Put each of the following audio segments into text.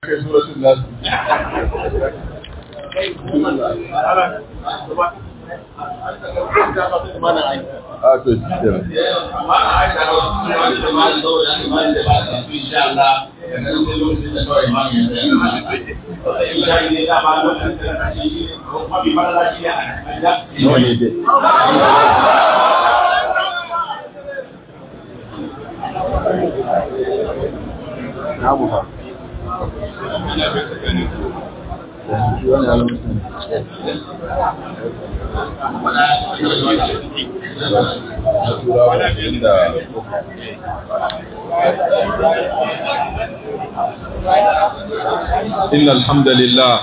kai suratul nas a to nawa ne dai na mu fa wani alamun na turawa da إن الحمد لله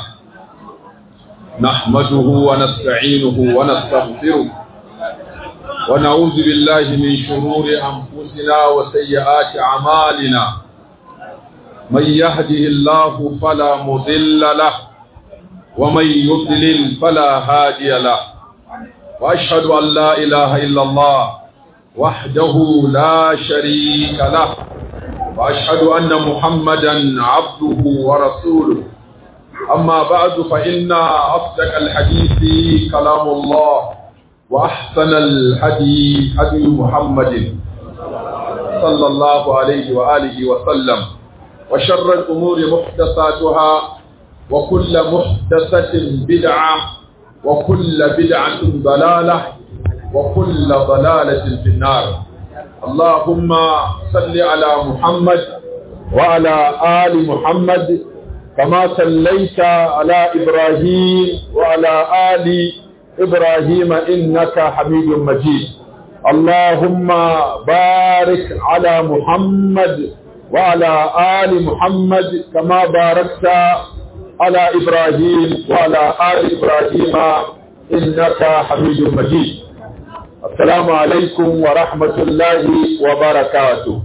نحمده ونستعينه ونستغفره ونعوذ بالله من شرور أنفسنا وسيئات أعمالنا من يهده الله فلا مضل له ومن يضلل فلا هادي له وأشهد أن لا إله إلا الله وحده لا شريك له وأشهد أن محمدا عبده ورسوله أما بعد فإن أصدق الحديث كلام الله وأحسن الهدي هدي محمد صلى الله عليه وآله وسلم وشر الأمور محدثاتها وكل محدثة بدعة وكل بدعة ضلالة وكل ضلالة في النار اللهم صل على محمد وعلى آل محمد كما صليت على إبراهيم وعلى آل إبراهيم إنك حميد مجيد اللهم بارك على محمد وعلى آل محمد كما باركت على إبراهيم وعلى آل إبراهيم إنك حميد مجيد السلام عليكم ورحمة الله وبركاته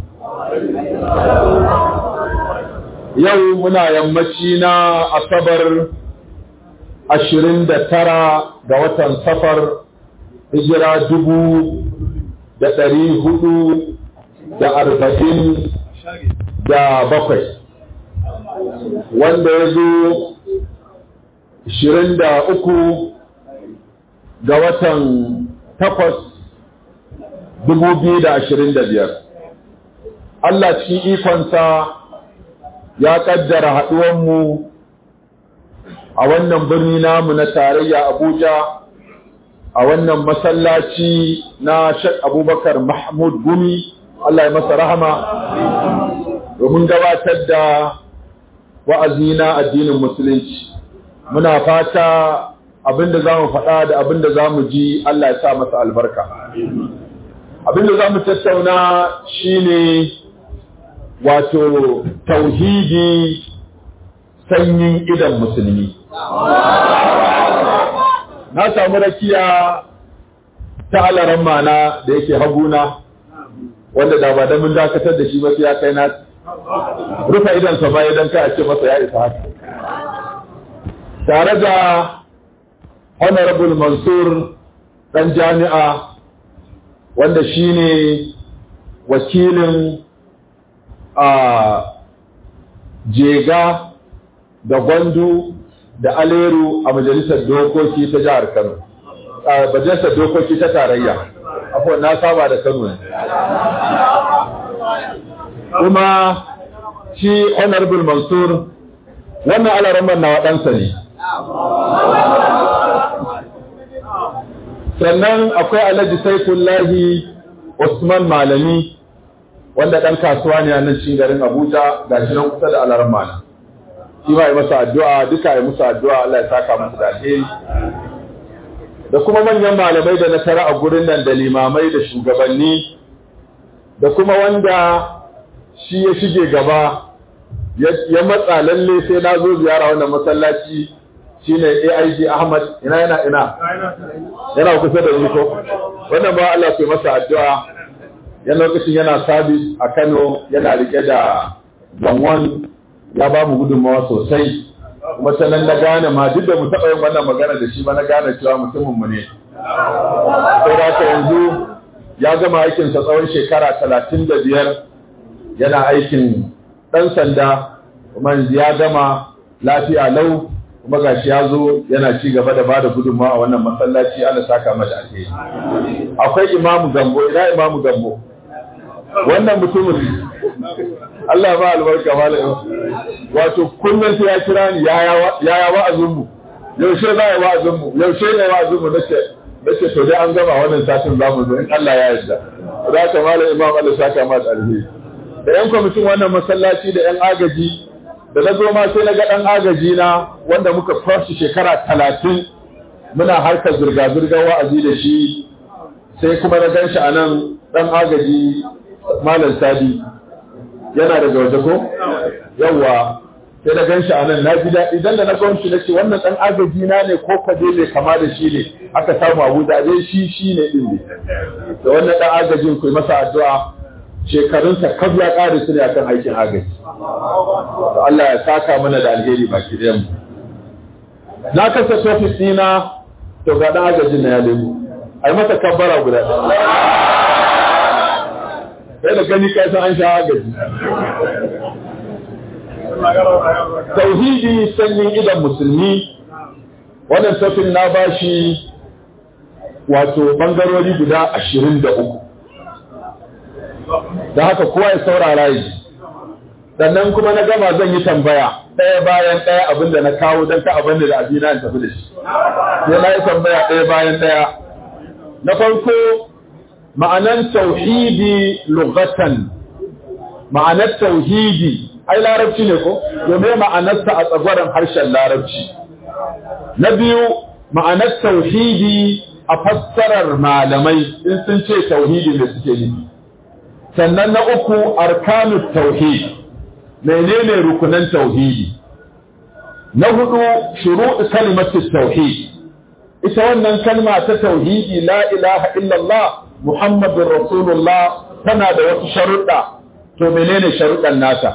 yau muna yammaci na asabar ashirin da tara ga watan safar hijira dubu da ɗari hudu da arba'in da bakwai wanda ya zo ashirin da uku ga watan takwas dubu biyu da ashirin da biyar Allah cikin ikonsa ya kaddara haɗuwanmu a wannan birni namu na tarayya Abuja a wannan masallaci na Sheikh Abubakar Mahmud Gumi Allah ya masa rahama domin gabatar da wa'azi na addinin musulunci muna fata abinda za mu faɗa da abinda za mu ji Allah ya sa masa albarka abinda za mu tattauna shine wato tauhidi sanyin idan musulmi na samu rakiya ta alaran mana da yake haguna wanda da ba da mun dakatar da shi ba ya kai na rufe idansa ba idan ka ce masa ya isa haka tare da honorable mansur dan jami'a wanda shine wakilin a jega da gwandu da aleru a majalisar dokoki ta jihar kano a majalisar dokoki ta tarayya afuwa na saba da kano ne kuma shi honorable mansur wannan alaramar na waɗansa ne sannan akwai alhaji saifullahi usman malami wanda ɗan kasuwa ne a nan cikin garin Abuja ga shi nan kusa da alaran mana. Shi ma yi masa addu'a duka yi musu addu'a Allah ya saka musu da alheri. Da kuma manyan malamai da na tara a gurin nan da limamai da shugabanni da kuma wanda shi ya shige gaba ya matsa lalle sai na zo ziyara wannan masallaci shine AIG Ahmad ina yana ina yana kusa da ni ko wannan ba Allah ya masa addu'a yan lokacin yana sabis a Kano yana rike da banwan ya ba mu gudunmawa sosai kuma sanan na gane ma duk da mu taɓa yin wannan magana da shi ba na gane cewa mutumin mu ne sai da haka yanzu ya gama aikinsa tsawon shekara talatin da biyar yana aikin ɗan sanda kuma yanzu ya gama lafiya lau kuma gashi ya zo yana ci gaba da bada gudunmawa a wannan masallaci Allah saka mata alheri akwai imamu gambo ina imamu gambo wannan mutumin Allah ba albarka malam wato kullum sai ya kira ni yaya wa'azin mu yaushe za a yi wa'azin mu yaushe ne wa'azin mu nace nace to dai an gama wannan satin zamu zo in Allah ya yarda za ka malam imam Allah saka mata alheri da yan kwamitin wannan masallaci da yan agaji da na zo ma sai na ga ɗan agaji na wanda muka kwashi shekara talatin muna harkar zirga-zirgar wa'azi da shi sai kuma na gan shi a nan ɗan agaji malam sadi yana daga waje ko yawwa sai na gan shi a nan na ji daɗi idan da na gan shi na ce wannan ɗan agaji na ne ko kaje mai kama da shi ne aka samu abu da dai shi shi ne ɗin ne da wannan ɗan agajin ku masa addu'a shekarunsa kaf ya ƙare su ne akan aikin agaji Allah ya saka mana da alheri baki ɗayan mu na kasa tofis ɗina to ga ɗan agajin na ya lemu a yi masa kabbara guda sai da gani kai san an sha agaji tauhidi sanyin idan musulmi wannan tofin na bashi wato bangarori guda ashirin da uku da haka kowa ya saurara yi sannan kuma na gama zan yi tambaya ɗaya bayan ɗaya abin da na kawo don ka abin da abina in tafi da shi sai na yi tambaya ɗaya bayan ɗaya na farko ma'anan tauhidi lugatan ma'anar tauhidi ai larabci ne ko domin ma'anarsa a tsagwaron harshen larabci na biyu ma'anar tauhidi a fassarar malamai in sun ce tauhidi da suke nufi sannan na uku arkanut tauhid menene rukunan tauhidi na hudu shuru'u kalimatut tauhid ita wannan kalma ta tauhidi la ilaha illallah muhammadur rasulullah tana da wasu sharuɗa to menene sharuɗan nata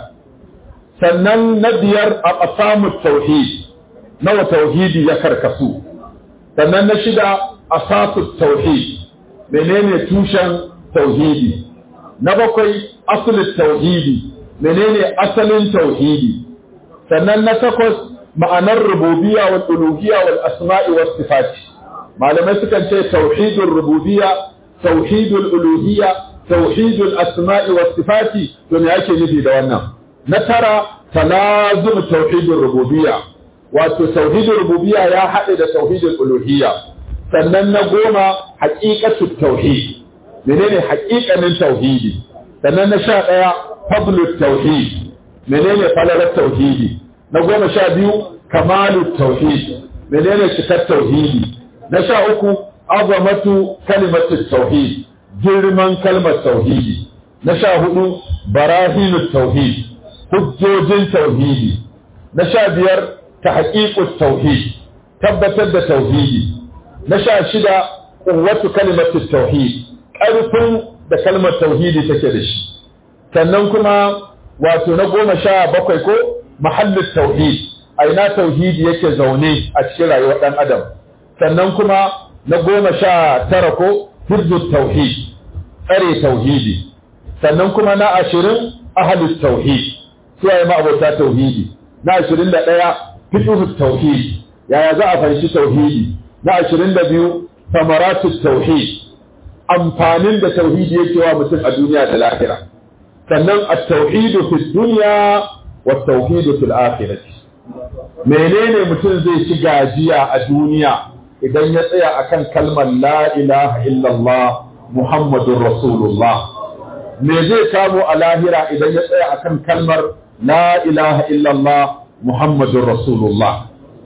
sannan na biyar a aqsamut tauhid nawa tauhidi ya karkasu sannan na shida asasut tauhid menene tushen tauhidi na bakwai asalin tauhidi menene asalin tauhidi sannan na takwas ma'anar rububiyya wal uluhiyya wal asma'i was sifati malamai sukan ce tauhidul rububiyya tauhidul uluhiyya tauhidul asma'i was sifati to me ake nufi da wannan na tara talazum tauhidul rububiyya wato tauhidul rububiyya ya haɗe da tauhidul uluhiyya sannan na goma haqiqatut tauhid menene haƙiƙanin tauhidi sannan na sha ɗaya fadlut tauhid menene falalar tauhidi na goma sha biyu kamalut tauhid menene cikar tauhidi na sha uku azamatu kalimatut tauhid girman kalmar tauhidi na sha hudu barahinut tauhid hujjojin tauhidi na sha biyar tahqiqut tauhid tabbatar da tauhidi na sha shida quwwatu kalimatut tauhid ƙarfin da kalmar tauhidi take da shi sannan kuma wato na goma sha bakwai ko mahallin tauhid a ina tauhidi yake zaune a cikin rayuwar ɗan adam sannan kuma na goma sha tara ko hirzut tauhid tsare tauhidi sannan kuma na ashirin ahalus tauhid suwaye ma'abota tauhidi na ashirin da ɗaya fituhut tauhid yaya za a fahimci tauhidi na ashirin da biyu samaratut tauhid amfanin da tauhidi yake wa mutum a duniya da lahira sannan at-tauhidu fi dunya wa tauhidu fil akhirati menene mutum zai ci gajiya a duniya idan ya tsaya akan kalmar la ilaha illallah muhammadur rasulullah me zai samu a lahira idan ya tsaya akan kalmar la ilaha illallah muhammadur rasulullah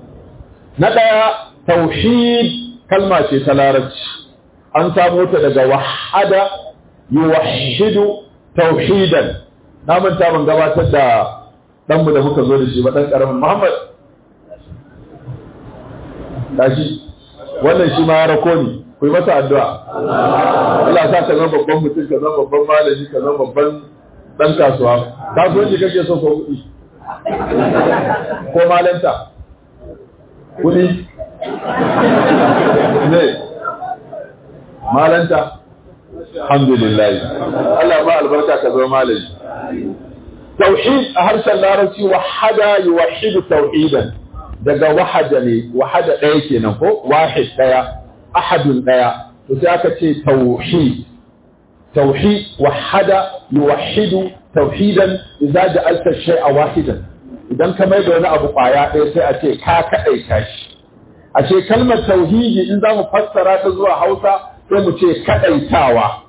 na daya tauhid kalma ce ta larabci an samu ta daga wahada yuwahhidu tauhidan na manta ban gabatar da danmu da muka zo da shi ba dan karamin Muhammad dashi wannan shi ma ya rako ni ku yi masa addu'a Allah sa ka zama babban mutum ka zama babban malami ka zama babban dan kasuwa kasuwanci kake so ko kuɗi ko malanta kuɗi ne malanta alhamdulillah Allah ba albarka ka zama malami tauhid a harshen larabci wahada yuwahhidu tauhidan daga wahada ne wahada ɗaya kenan ko wahid ɗaya ahadun ɗaya to sai aka ce tauhid tauhid wahada yuwahhidu tauhidan idza ja'alta shay'a wahidan idan ka mai da wani abu kwaya ɗaya sai a ce ka kaɗaita shi ashe kalmar tauhidi in za mu fassara ta zuwa hausa sai mu ce kaɗaitawa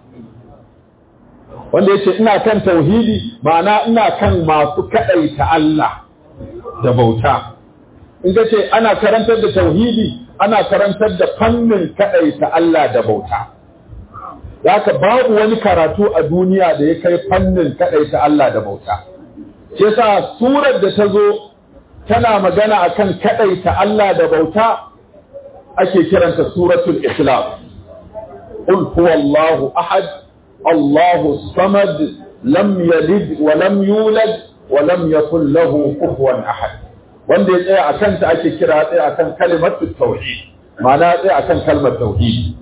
wanda ya ce ina kan tauhidi ma'ana ina kan masu kaɗaita Allah da bauta in ka ce ana karantar da tauhidi ana karantar da fannin kaɗaita Allah da bauta Zaka babu wani karatu a duniya da ya kai fannin kaɗaita Allah da bauta shi yasa surar da ta zo tana magana akan kaɗaita Allah da bauta ake kiranta suratul ikhlas qul huwallahu ahad Allahu samad lam yalid wa lam yulad wa lam yakul lahu kufuwan ahad wanda ya tsaya akan ta ake kira tsaya akan kalimatu tauhid ma'ana tsaya akan kalmar tauhid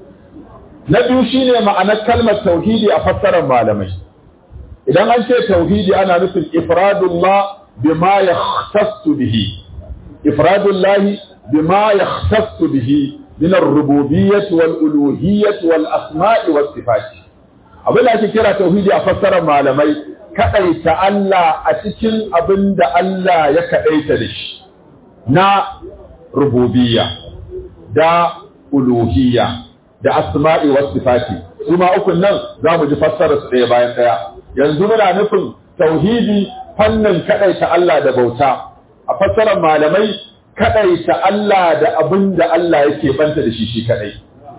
na biyu shine ma'anar kalmar tauhidi a fassarar malamai idan an ce tauhidi ana nufin ifradullah bima yahtassu bihi ifradullah bima yahtassu bihi min ar-rububiyyah wal uluhiyyah wal asma'i was sifat abin da ake kira tauhidi a fassarar malamai kadaita Allah a cikin abin da Allah ya kadaita da shi na rububiyya da uluhiyya da asma'i was sifati su ma ukun nan za mu ji fassara su ɗaya bayan ɗaya yanzu muna nufin tauhidi fannin kaɗaita Allah da bauta a fassarar malamai kaɗaita Allah da abin da Allah yake banta da shi shi kaɗai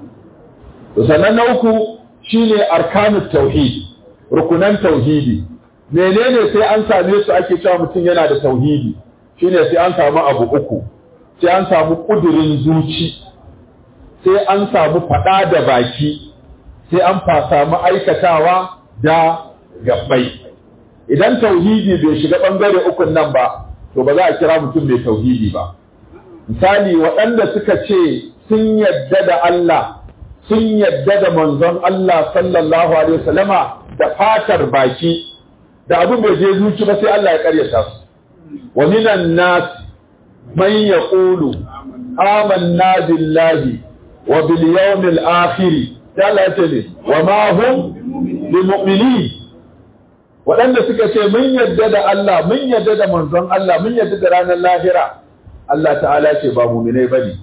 to sannan na uku shine arkanut tauhid rukunan tauhidi menene sai an same su ake cewa mutum yana da tauhidi shine sai an samu abu uku sai an samu kudirin zuci sai an samu faɗa da baki sai an samu aikatawa da gabbai idan tauhidi bai shiga ɓangare ukun nan ba to ba za a kira mutum mai tauhidi ba misali waɗanda suka ce sun yadda da Allah sun yadda da manzon Allah sallallahu alaihi wasallama da fatar baki da abin bai je zuci ba sai Allah ya karyata su wa minan nas man yaqulu amanna billahi wa bil yawmil akhir sai Allah ya ce ne wa ma hum bimu'minin waɗanda suka ce mun yadda da Allah mun yadda da manzon Allah mun yadda da ranar lahira Allah ta'ala ce ba mu'minai bane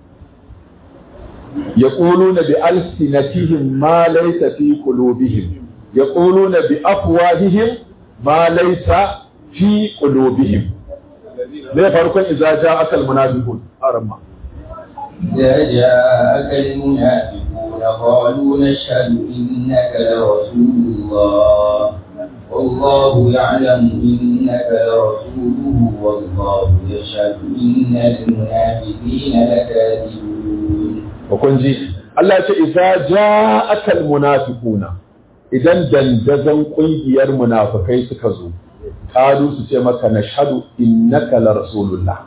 yaquluna bi alsinatihim ma laysa fi qulubihim yaquluna bi afwahihim ma laysa fi qulubihim ne farkon idza ja'aka almunafiqun aramma إذا جاءك المنافقون قالوا نشهد إنك لرسول الله والله يعلم إنك لرسوله والله يشهد إن المنافقين لكاذبون kun ji Allah ce idza ja'aka almunafiquna idan dandazon kungiyar munafikai suka zo kalu su ce maka nashhadu innaka la rasulullah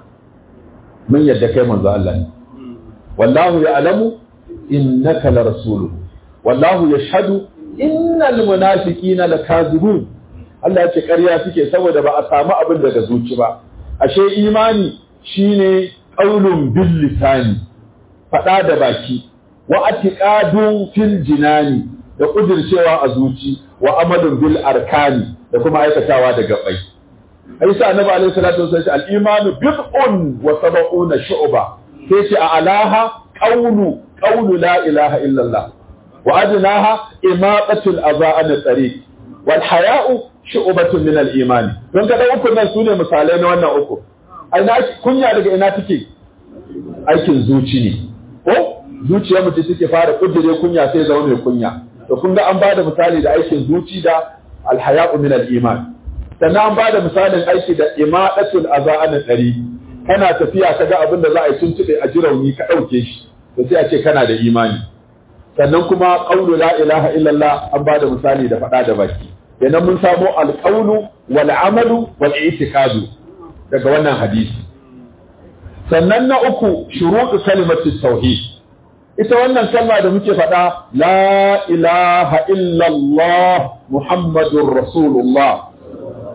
mun yadda kai manzo Allah ne wallahu ya'lamu innaka la rasuluhu wallahu yashhadu innal munafiqina lakazibun Allah ya ce ƙarya suke saboda ba a samu abin daga zuci ba ashe imani shine qaulun bil lisani faɗa da baki wa atiqadun fil jinani da kudircewa a zuci wa amalun bil arkani da kuma aikatawa da gabai ai sa annabi alaihi salatu wasallam al imanu bid'un wa sab'una shu'ba sai ce a alaha qawlu qawlu la ilaha illa allah wa adnaha imaqatul adha an tariq wal haya'u shu'batun min al iman don ka da uku nan sune misalai na wannan uku ai na kunya daga ina take aikin zuci ne ko zuciyar mutum take fara kudure kunya sai zama mai kunya to kun ga an bada misali da aikin zuci da alhaya'u min al-iman sannan an bada misalin aiki da imadatul azaan dari kana tafiya kaga abin da za a yi tuntube a jirauni ka dauke shi to sai a ce kana da imani sannan kuma qawlu la ilaha illallah an bada misali da fada da baki kenan mun samo alqawlu wal amalu wal i'tiqadu daga wannan hadisi sannan na uku shuruɗu kalimatu tauhid ita wannan kalma da muke faɗa la ilaha illallah muhammadur rasulullah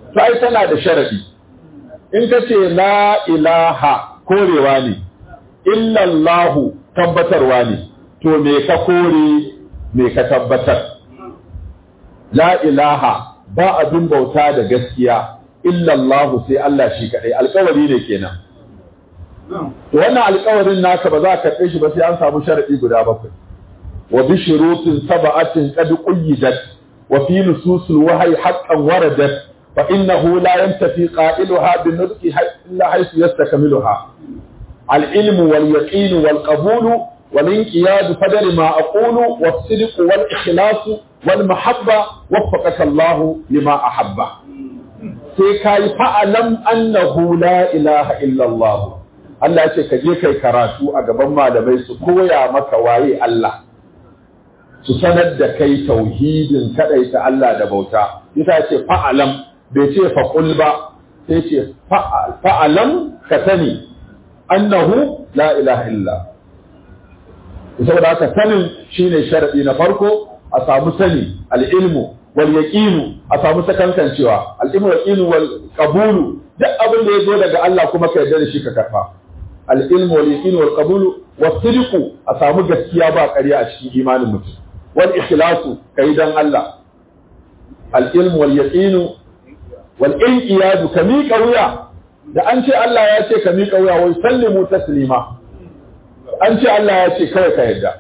to ai tana da sharadi in ka ce la ilaha korewa ne illallahu tabbatarwa ne to me ka kore me ka tabbatar la ilaha ba abin bauta da gaskiya illallahu sai Allah shi kadai alkawari ne kenan to wannan alkawarin naka ba za ka karɓe shi ba sai an samu sharadi guda bakwai wa bi shurutin sab'atin qad quyyidat wa fi nususil wahyi haqqan waradat fa innahu la yantafi qailuha bi nutqi illa haythu yastakmiluha العلم واليقين والقبول والانقياد فدر ما أقول والصدق والإخلاص والمحبة وفقك الله لما أحب سيكاي فألم أنه لا إله إلا الله Allah ce ka je kai karatu a gaban malamai su koya maka waye Allah su sanar da kai tauhidin kadaita Allah da bauta yasa ce fa'alam bai ce faqul ba sai ce fa'alam ka sani annahu la ilaha illa saboda haka sanin shine sharadi na farko a samu sani al-ilmu wal yaqinu a samu sakankancewa al-ilmu wal yaqinu wal qabulu duk abin da yazo daga Allah kuma ka yarda da shi ka karfa al-ilmu wal yaqinu wal qabulu was sidqu a samu gaskiya ba ƙarya a cikin imanin mutum wal ikhlasu kai dan Allah al-ilmu wal yaqinu wal inqiyadu ka miƙa wuya da an ce Allah ya ce ka miƙa wuya wai sallimu taslima an ce Allah ya ce kawai ka yadda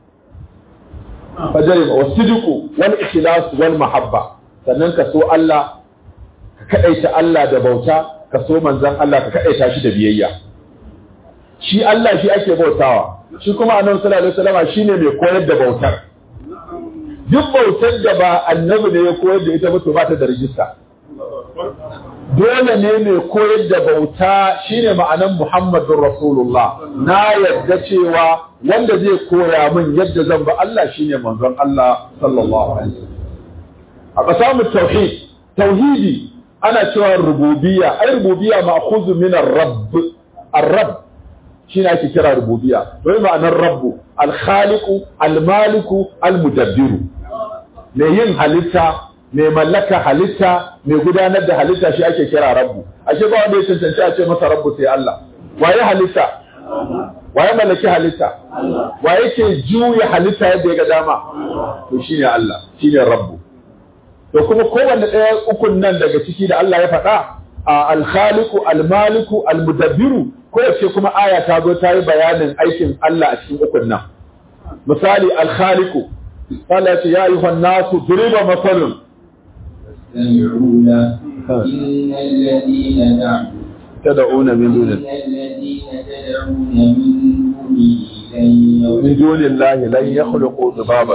fajari wa sidiku wal ikhlas wal mahabba sannan ka so Allah ka kadaita Allah da bauta ka so manzon Allah ka kadaita shi da biyayya shi Allah shi ake bautawa shi kuma annabi sallallahu alaihi wasallam shine mai koyar da bautar duk bautar da ba annabi ne ya koyar da ita ba to ba ta da rijista dole ne mai koyar da bauta shine ma'anan Muhammadun Rasulullah na yadda cewa wanda zai koya min yadda zan ba Allah shine manzon Allah sallallahu alaihi wasallam a kasamu tauhid tauhidi ana cewa rububiyya ai rububiyya ma'khudhu min ar-rabb ar-rabb shine ake kira rububiyya wai ma'anar rabbu al-khaliqu al-maliku al-mudabbiru mai yin halitta mai mallaka halitta mai gudanar da halitta shi ake kira rabbu ashe ba wanda ya cancanci a ce masa rabbu sai Allah waye halitta waye mallaki halitta waye ke juya halitta yadda ya ga dama to shine Allah shine rabbu to kuma kowanne ɗaya ukun nan daga ciki da Allah ya faɗa al-khaliqu al-maliku al-mudabbiru kowace kuma aya ta zo ta yi bayanin aikin Allah a cikin ukun nan misali al-khaliqu قال يا أيها الناس ضرب مثل يستمعون إن الذين دعوا تدعون من دون إن الذين تدعون من دونه لن من دون الله لن يخلقوا ذبابا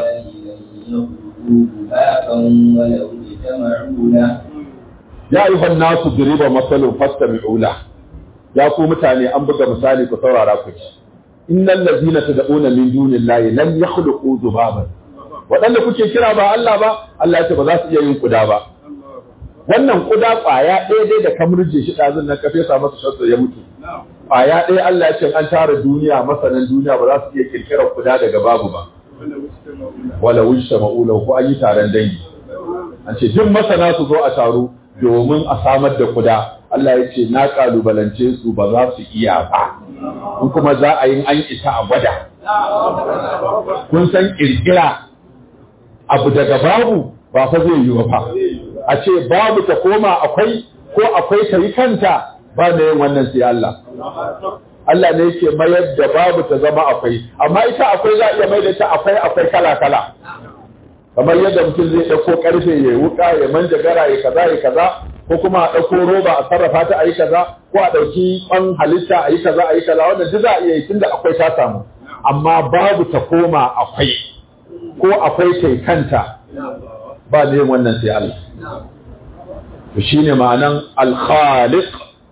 ذبابا ولو اجتمعوا له يا أيها الناس ضرب مثل فاستمعوا له يا ku mutane an buga misali ku saurara ku ci innal ladina tad'una min dunillahi lam yakhluqu dhubaban waɗanda kuke kira ba Allah ba Allah ya ce ba za su iya yin kuda ba wannan kuda ƙwaya ɗaya dai da ka murje shi ɗazun nan ka fesa masa shasta ya mutu ƙwaya ɗaya Allah ya ce an tara duniya masanan duniya ba za su iya kirkirar kuda daga babu ba wala wujta ma'ula ko an yi taron dangi an ce duk masana su zo a taro domin a samar da kuda Allah ya ce na kalubalance su ba za su iya ba in kuma za a yi an isa a gwada kun san kirkira abu daga babu ba fa zai yi ba a ce babu ta koma akwai ko akwai ta yi kanta ba da yin wannan sai Allah Allah ne yake mayar da babu ta zama akwai amma ita akwai za iya mai da ta akwai akwai kala kala kamar yadda mutum zai ɗauko ƙarfe ya yi wuƙa ya manja gara ya kaza ya kaza ko kuma a ɗauko roba a sarrafa ta a yi kaza ko a ɗauki ƙwan halitta a yi kaza a yi kaza wannan duk za a iya yi tunda akwai ta samu amma babu ta koma akwai ko akwai kai kanta ba ne wannan sai Allah to shine ma'anan al-khaliq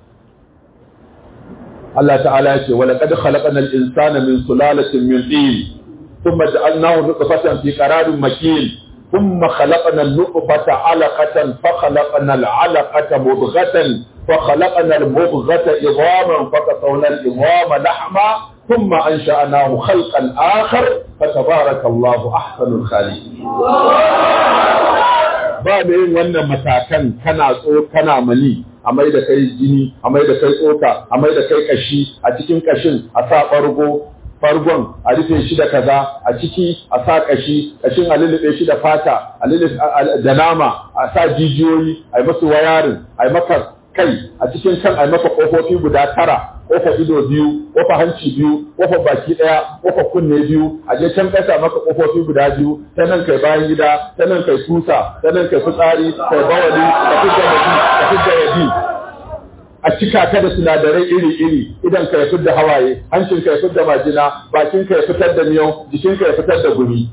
Allah ta'ala ya ce wa laqad khalaqna al-insana min sulalatin min tin thumma ja'alnahu nutfatan fi qararin makin thumma khalaqna an-nutfata 'alaqatan fa khalaqna al-'alaqata mudghatan fa khalaqna al-mudghata idhaman fa kasawna al-idhama lahma ثم أنشأناه خلقا آخر فتبارك الله أحسن الخالقين ba da yin wannan matakan kana tso kana mani a mai da kai jini a mai da kai tsoka a mai da kai kashi a cikin kashin a sa ɓargo fargon a rufe shi da kaza a ciki a sa kashi kashin a lullube shi da fata a lullube da nama a sa jijiyoyi a yi masu wayarin a yi maka kai a cikin kan a yi maka ƙofofi guda tara ƙofar ido biyu ƙofar hanci biyu ƙofar baki ɗaya ƙofar kunne biyu a je can ƙasa maka ƙofofi guda biyu ta nan kai bayan gida ta nan kai tusa ta nan kai fitsari kai bawali ka fidda waji ka fidda waji a cika ka da sinadarai iri-iri idan ka ya fitar da hawaye hancin ka ya fitar da majina bakin ka ya fitar da miyau jikin ka ya fitar da gumi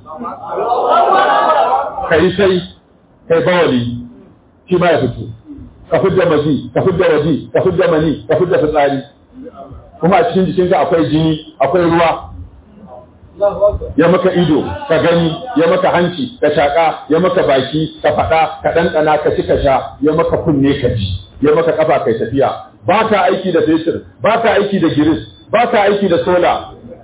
kai sai kai bawali shi ma ya fito ka fitar da mazi ka fitar da waji ka fitar da mani ka fitar da fitsari kuma a cikin jikinka akwai jini akwai ruwa ya maka ido ka gani ya maka hanci ka shaƙa ya maka baki ka faɗa ka ɗanɗana ka ci ka sha ya maka kunne ka ji ya maka kafa kai tafiya ba ka aiki da fetur ba ka aiki da giris ba ka aiki da sola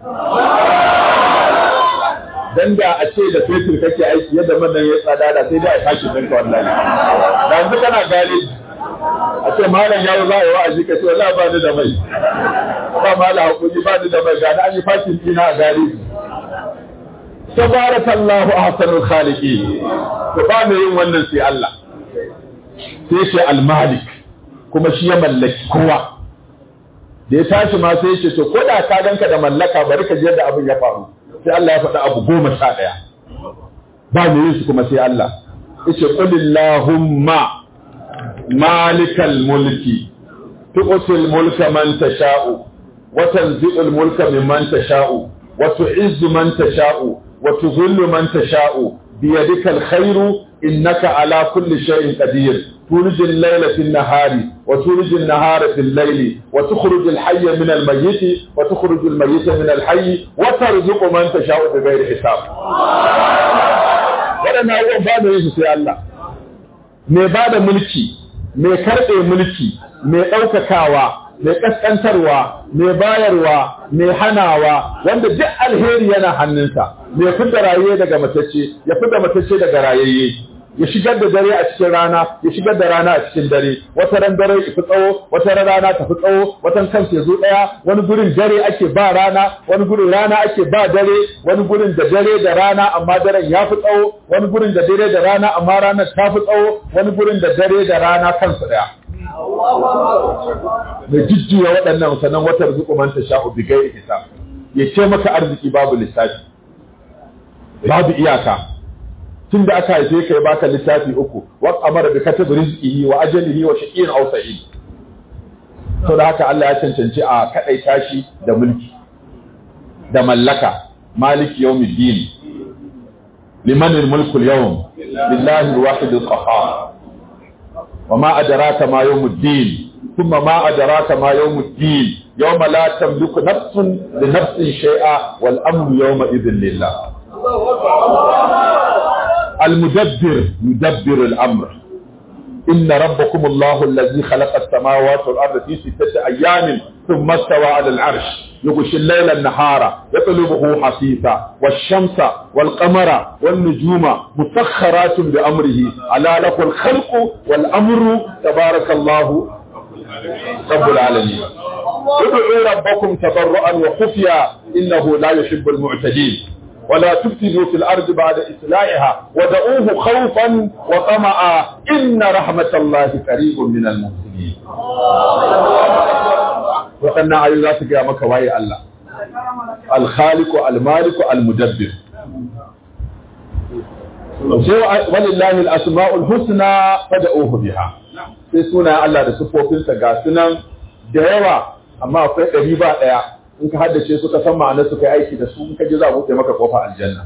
dan da a ce da fetur kake aiki yadda man nan ya tsada da sai dai a tashi ɗinka wallahi da yanzu kana gane a ce malam yawo za a yi wa'azi ka ce wallahi ba ni da mai ba malam hakuri ba ni da mai gani an yi fakin dina a gari tabarakallahu ahsanul khaliqin to ba mai yin wannan sai Allah sai shi al-malik kuma shi ya mallaki kowa da ya tashi ma sai ce to ko da ka ganka da mallaka bari ka je da abin ya faru sai Allah ya faɗa abu goma sha ɗaya ba mai yin su kuma sai Allah yace qulillahumma malikal mulki tu'til mulka man tasha'u wa tanzi'ul mulka mimman tasha'u wa tu'izzu man tasha'u wa tuzillu man tasha'u biyadikal khairu innaka ala kulli shay'in qadir تولج الليل في النهار وتولج النهار في الليل وتخرج الحي من الميت وتخرج الميت من الحي وترزق من تشاء بغير حساب waɗannan abubuwan ba da yin sai Allah mai ba da mulki mai karɓe mulki mai ɗaukakawa mai ƙasƙantarwa mai bayarwa mai hanawa wanda duk alheri yana hannunsa mai fidda raye daga matacce ya fidda matacce daga rayayye ya shigar da dare a cikin rana ya shigar da rana a cikin dare wata ran dare fi tsawo wata ran rana tafi tsawo watan kan ya zo daya wani gurin dare ake ba rana wani gurin rana ake ba dare wani gurin da dare da rana amma daren ya fi tsawo wani gurin da dare da rana amma ranar ta fi tsawo wani gurin da dare da rana kansu daya mai jujjuya waɗannan sannan wata zukuman ta sha'u bigai hisab ya ce maka arziki babu lissafi babu iyaka tun da aka haife ka ya baka littafi uku wa amara bi katib rizqihi wa ajalihi wa shaqiyyin aw sa'id to da haka Allah ya cancanci a kadai tashi da mulki da mallaka maliki yawmiddin liman al-mulku al-yawm lillahi al-wahid al-qahhar وما أدراك ما يوم الدين ثم ما أدراك ما يوم الدين يوم لا تملك نفس لنفس شيئا والأمر يومئذ لله المدبر يدبر الأمر إن ربكم الله الذي خلق السماوات والأرض في ستة أيام ثم استوى على العرش يغشي الليل النهار يطلبه حثيثا والشمس والقمر والنجوم مسخرات بأمره ألا له الخلق والأمر تبارك الله رب العالمين ادعوا ربكم تضرعا وخفيا إنه لا يحب المعتدين ولا تفسدوا في الأرض بعد إصلاحها ودعوه خوفا وطمعا إن رحمة الله قريب من المحسنين وقلنا أيضا ذات قيامك وهي الله الخالق المالك المدبر ولله الأسماء الحسنى فدعوه بها sai suna Allah da siffofinsa ga sunan da yawa amma akwai ɗari ba ɗaya in ka haddace su ka san ma'anar su kai aiki da su in ka ji za a buɗe maka kofa aljanna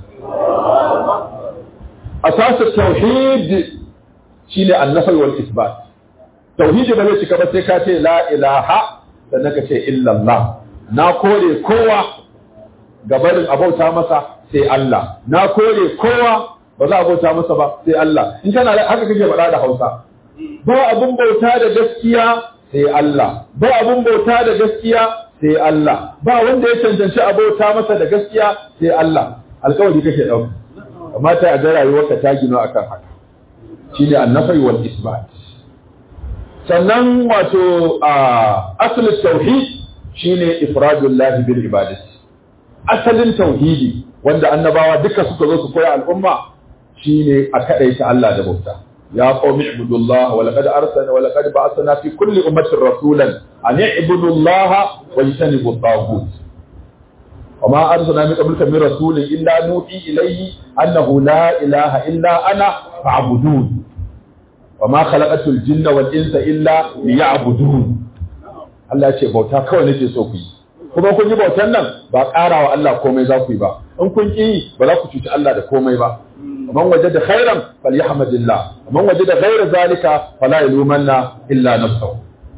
asasu tauhid shine annafi wal isbat tauhidi ba zai cika ba sai ka ce la ilaha sannan ka ce illallah na kore kowa gabarin abauta masa sai Allah na kore kowa ba za a bauta masa ba sai Allah in kana haka kake faɗa da Hausa ba abun bauta da gaskiya sai Allah ba abun bauta da gaskiya sai Allah ba wanda ya cancanci a bauta masa da gaskiya sai Allah alkawari kake dauka amma ta ga rayuwarka ta gino akan haka shine annafai wal isbat sannan wato asalin tauhid shine ifradullah bil ibadati asalin tauhidi wanda annabawa duka suka zo su koya al'umma shine a kadaita Allah da bauta ya qaumi ibudullah wa laqad arsalna wa laqad ba'athna fi kulli ummatin rasulan an ibudullaha wa yajtanibu at-taghut وما أرسلنا من قبلك من رسول إلا نوحي إليه أنه لا إله إلا أنا فاعبدون وما خلقت الجن والإنس إلا ليعبدون Allah ya ce bauta kawai nake so ku yi kuma kun yi bautan nan ba ƙara wa Allah komai za ku yi ba in kun ƙi ba za ku cuci Allah da komai ba man waje da khairan falyahmadillah man waje da ghaira zalika fala yalumanna illa nafsahu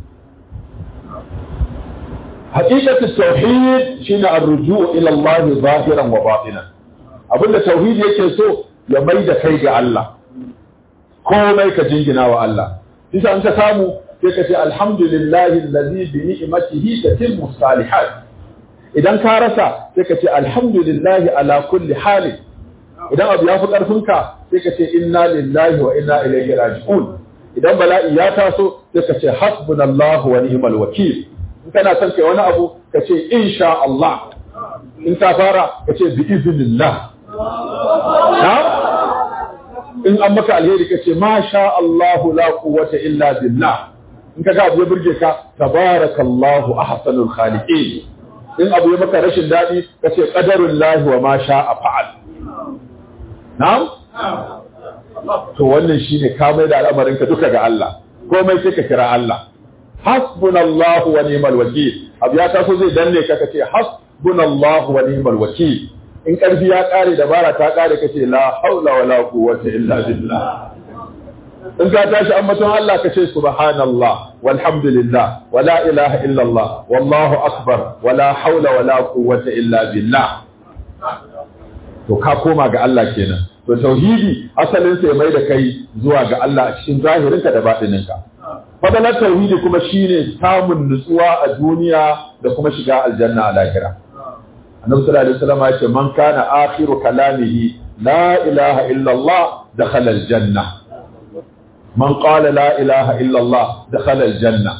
حقيقة التوحيد شين الرجوع إلى الله ظاهرا وباطنا abinda tauhidi yake so ya mai da kai ga Allah komai ka jingina wa Allah isa an ka samu sai ka ce alhamdulillahi allazi bi ni'matihi tatimmu salihat idan ka rasa sai ka ce alhamdulillahi ala kulli hali idan abu ya fi karfinka sai ka ce inna lillahi wa inna ilaihi raji'un idan bala'i ya taso sai ka ce hasbunallahu wa ni'mal wakil in kana son kai wani abu ka ce insha Allah in ta fara ka ce bi iznillah na in an maka alheri ka ce ma sha Allahu la quwwata illa billah in ka ga abu ya burge ka tabarakallahu ahsanul khaliqin in abu ya maka rashin dadi ka ce qadarullahi wa ma sha'a fa'al na'am to wannan shine ka mai da al'amarin ka duka ga Allah komai sai ka kira Allah hasbunallahu wa ni'mal wakil abu ya taso zai danne ka kace hasbunallahu wa ni'mal wakil in karfi ya kare dabara ta kare kace la haula wala quwwata illa billah in ka tashi ambaton Allah kace subhanallah walhamdulillah wala ilaha illa Allah wallahu akbar wala haula wala quwwata illa billah to ka koma ga Allah kenan to tauhidi asalin sa ya mai da kai zuwa ga Allah a cikin zahirinka da batininka fadalar tauhidi kuma shine samun nutsuwa a duniya da kuma shiga aljanna a lahira annabi sallallahu alaihi wasallam ya ce man kana akhiru kalamihi la ilaha illa Allah dakhala aljanna man qala la ilaha illa Allah dakhala aljanna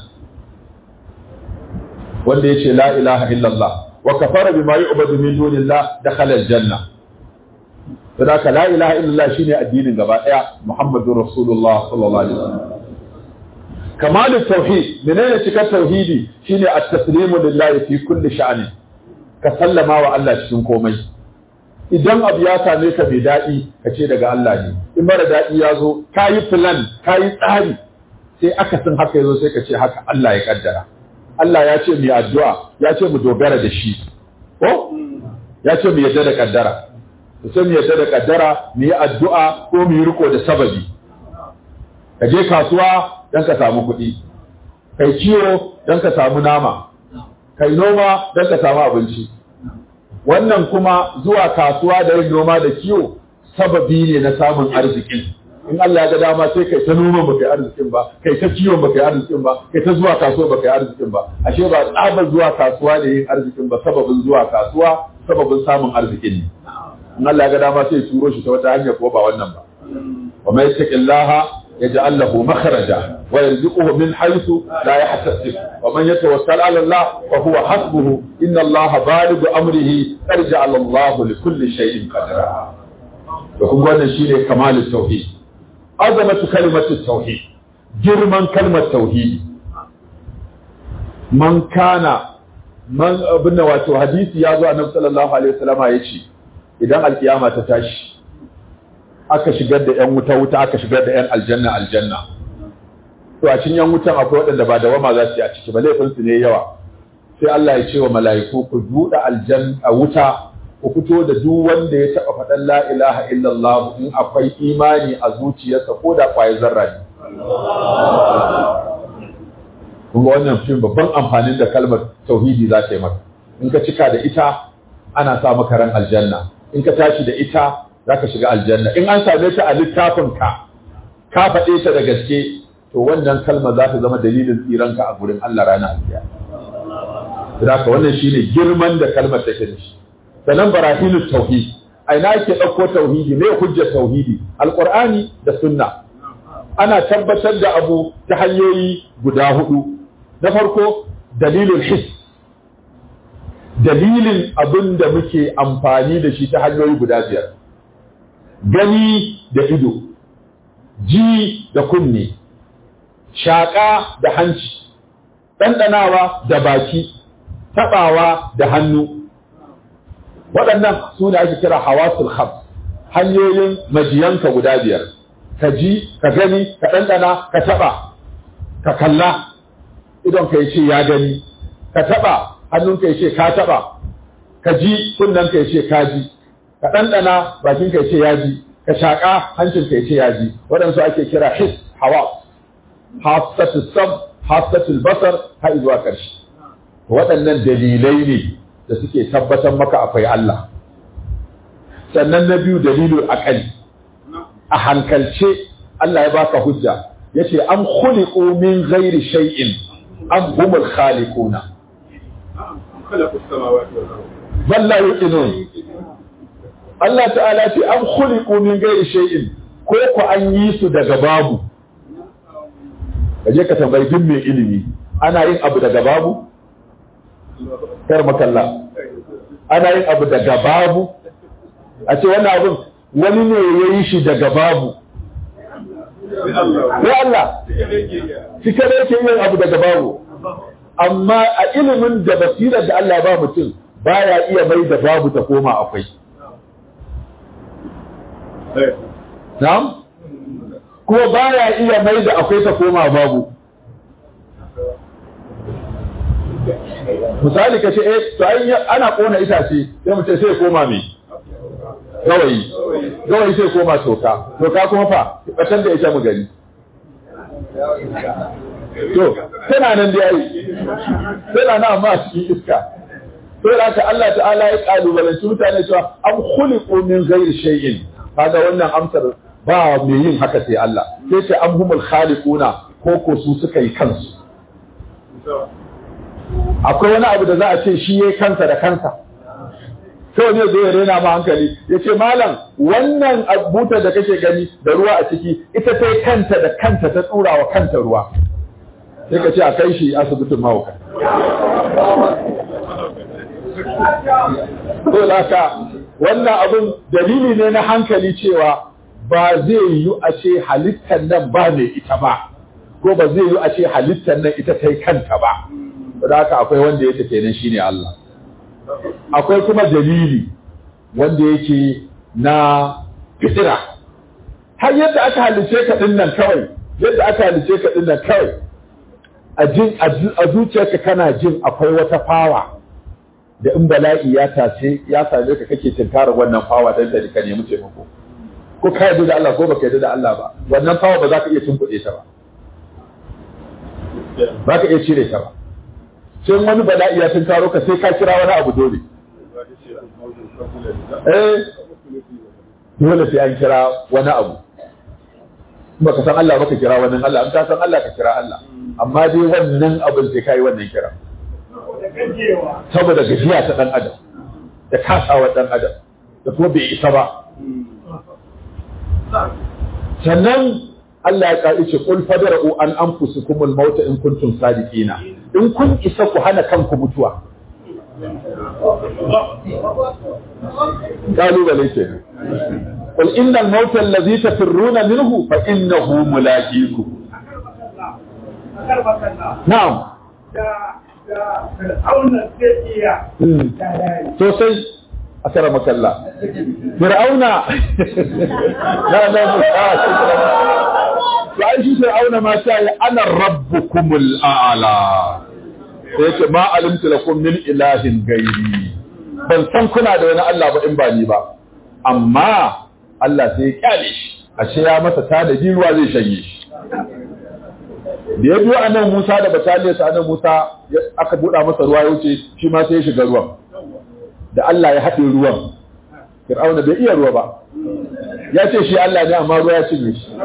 wanda yace la ilaha illa Allah wa kafara bima yu'badu min dunillah dakhala aljanna sadaka la ilaha illa Allah shine addinin gaba daya muhammadur rasulullah sallallahu alaihi wasallam kamalin tauhid menene cikar tauhidi shine at-taslimu lillahi fi kulli sha'ani ka sallama wa Allah cikin komai idan abu ya same ka bai daɗi ka ce daga Allah ne in mara daɗi ya zo ka yi plan ka yi tsari sai aka san haka ya zo sai ka ce haka Allah ya kaddara Allah ya ce mu yi addu'a ya ce mu dogara da shi ko ya ce mu yadda da kaddara sai mu yadda da kaddara mu yi addu'a ko mu yi riko da sababi ka je kasuwa don ka samu kuɗi kai kiwo don ka samu nama kai noma don ka samu abinci wannan kuma zuwa kasuwa da yin noma da kiwo sababi ne na samun arzikin in Allah ya ga dama sai kai ta noma ba kai arzikin ba kai ta kiwon ba kai arzikin ba kai ta zuwa kasuwa ba kai arzikin ba ashe ba tsabar zuwa kasuwa ne yin arzikin ba sababin zuwa kasuwa sababin samun arzikin ne in Allah ya ga dama sai ya turo shi ta wata hanya ko ba wannan ba wa mai taqillaha يجعل له مخرجا ويرزقه من حيث لا يحتسب ومن يتوكل على الله فهو حسبه إن الله بالغ أمره قد جعل الله لكل شيء قدرا وكم wannan shine kamalin tauhid azamatu kalimatu tauhid girman kalmar tauhid man kana man abin wato hadisi ya zo annabi sallallahu alaihi wasallama yace idan alkiyama ta tashi aka shigar da 'yan wuta wuta aka shigar da 'yan aljanna aljanna to a cikin 'yan wutan akwai waɗanda ba da wama za su yi a ciki ba laifinsu ne yawa sai Allah ya ce wa mala'iku ku buɗe aljanna wuta ku fito da duk wanda ya taɓa faɗan la ilaha illallah in akwai imani a zuciyarsa ko da ƙwayar zarra ne kuma wannan shi babban amfanin da kalmar tauhidi za ta yi maka in ka cika da ita ana sa maka ran aljanna in ka tashi da ita za ka shiga aljanna in an same ta a littafin ka ka faɗe ta da gaske to wannan kalma za ta zama dalilin tsiranka a gurin Allah ranar alkiya Saboda wannan shine girman da kalmar take da shi sanan barahinu tauhid a ina ake ɗauko tauhidi me hujjar tauhidi alqur'ani da sunna ana tabbatar da abu ta hanyoyi guda hudu na farko dalilin his dalilin abin da muke amfani da shi ta hanyoyi guda biyar gani da ido ji da kunne shaƙa da hanci ɗanɗanawa da baki taɓawa da hannu waɗannan su ne ake kira hawasul khams hanyoyin majiyanka guda biyar ka ji ka gani ka ɗanɗana ka taɓa ka kalla idon ka ce ya gani ka taɓa hannun ka ce ka taɓa ka ji kunnen ka ce ka ji ka ɗanɗana bakin ka ce ya ji ka shaƙa hancin ka ce ya ji waɗansu ake kira his hawa hasatul sam hasatul basar har zuwa ƙarshe waɗannan dalilai ne da suke tabbatar maka akwai Allah sannan na biyu dalilul aqali a hankalce Allah ya baka hujja yace am khuliqu min ghairi shay'in am humul khaliquna bal la yuqinun Allah ta'ala ce am khuliqu min ghairi shay'in ko ku an yi su daga babu kaje ka tambayi duk mai ilimi ana yin abu daga babu kar makalla ana yin abu daga babu a ce wannan abin wani ne ya yi shi daga babu ya Allah shi kada yake yin abu daga babu amma a ilimin da basirar da Allah ba mutum baya iya mai da babu ta koma akwai na'am kuma baya iya mai da akwai ta koma babu misali ka ce eh to ai ana kona itace sai mu ce sai koma me gawayi gawayi sai koma toka toka kuma fa batan da ita mu gani to tana nan da yayi tana nan amma cikin iska sai da haka Allah ta'ala ya kalubalanci mutane cewa am khuliqu min ghairi shay'in kaga wannan amsar ba mai yin haka sai Allah sai ce am humul khaliquna ko ko su suka yi kansu akwai wani abu da za a ce shi yayi kansa da kansa sai ne zai rena ma hankali ya ce malam wannan butar da kake gani da ruwa a ciki ita ta kanta da kanta ta tsura wa kanta ruwa sai ka ce a kai shi asibitin mawuka to laka wannan abun dalili ne na hankali cewa ba zai yi a ce halittar nan ba mai ita ba ko ba zai yi a ce halittar nan ita ta kanta ba da haka akwai wanda yake kenan shine Allah akwai kuma dalili wanda yake na fitira har yadda aka halice ka din nan kawai yadda aka halice ka din nan kawai a jin a zuciyarka kana jin akwai wata fawa da in bala'i ya tace ya same ka kake tinkarar wannan fawa dan da ka nemi taimako ko ka yarda da Allah ko baka yarda da Allah ba wannan fawa ba za ka iya tunkuɗe ta ba ba ka iya cire ta ba sai wani bala'i ya tunkaro ka sai ka kira wani abu dole eh dole sai an kira wani abu ba ka san Allah ba ka kira wannan Allah an ka san Allah ka kira Allah amma dai wannan abin sai kai wannan kira saboda gajiya ta dan adam da kasawa dan adam da kuma bai isa ba sannan Allah ya ƙa'i ce ƙul fadara'u an an fusukumul mauta in kuntum sadiqina in kun isa ku hana kanku mutuwa ƙalubale ke ƙul innal mauta allazi tafirruna minhu fa innahu mulaqiku na'am sosai a kara makalla fir'auna la la to ai shi fir'auna ma ta yi ana rabbukumul a'la sai yake ma alimtu lakum min ilahin gairi ban san kuna da wani Allah ba in ba ni ba amma Allah sai ya kyale shi ashe ya masa tanadi ruwa zai shanye shi da ya biyo anan Musa da bataliyarsa anan Musa aka buɗa masa ruwa ya wuce shi ma sai ya shiga ruwan da Allah ya haɗe ruwan Fir'auna bai iya ruwa ba ya ce shi Allah ne amma ruwa ya cinye shi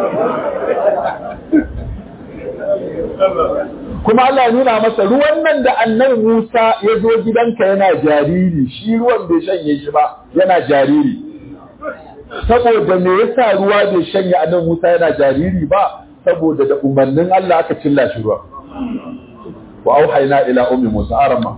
kuma Allah ya nuna masa ruwan nan da annabi Musa ya zo gidanka yana jariri shi ruwan bai shanye shi ba yana jariri saboda me yasa ruwa bai shanye annabi Musa yana jariri ba saboda da umarnin Allah aka cilla shi ruwa wa auhayna ila ummi musa arama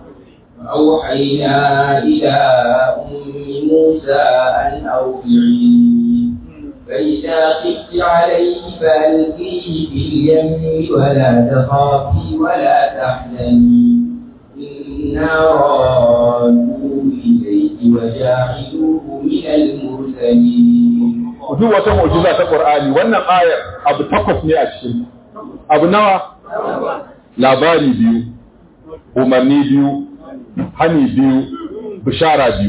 أوحينا إلى أم موسى أن أوضعيه فإذا خفت عليه فألقيه في اليم ولا تخافي ولا تحزني إنا رادوه إليك وجاعلوه من المرسلين duk wata mu'jiza ta Qur'ani wannan ayar abu takwas ne a cikin abu nawa labari biyu umarni biyu hani biyu bishara biyu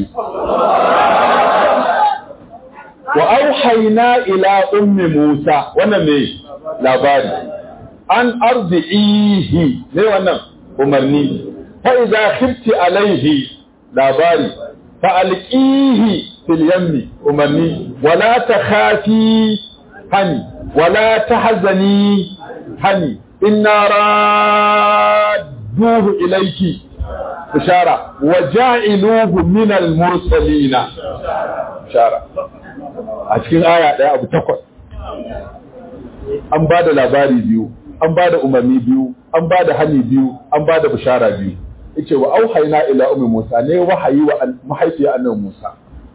wa auhayna ila ummi Musa wannan ne labari an arzihi ne wannan umarni fa idza khifti alaihi labari fa alqihi fil yammi umarni wala takhafi hani wala tahzani hani inna radduhu ilayki bishara wa ja'iluhu min al mursalina bishara a cikin aya ɗaya abu takwas an ba da labari biyu an ba da umarni biyu an ba da hani biyu an ba da bishara biyu yace wa auhayna ila ummi musa ne wahayi wa mahaifiyar annabi musa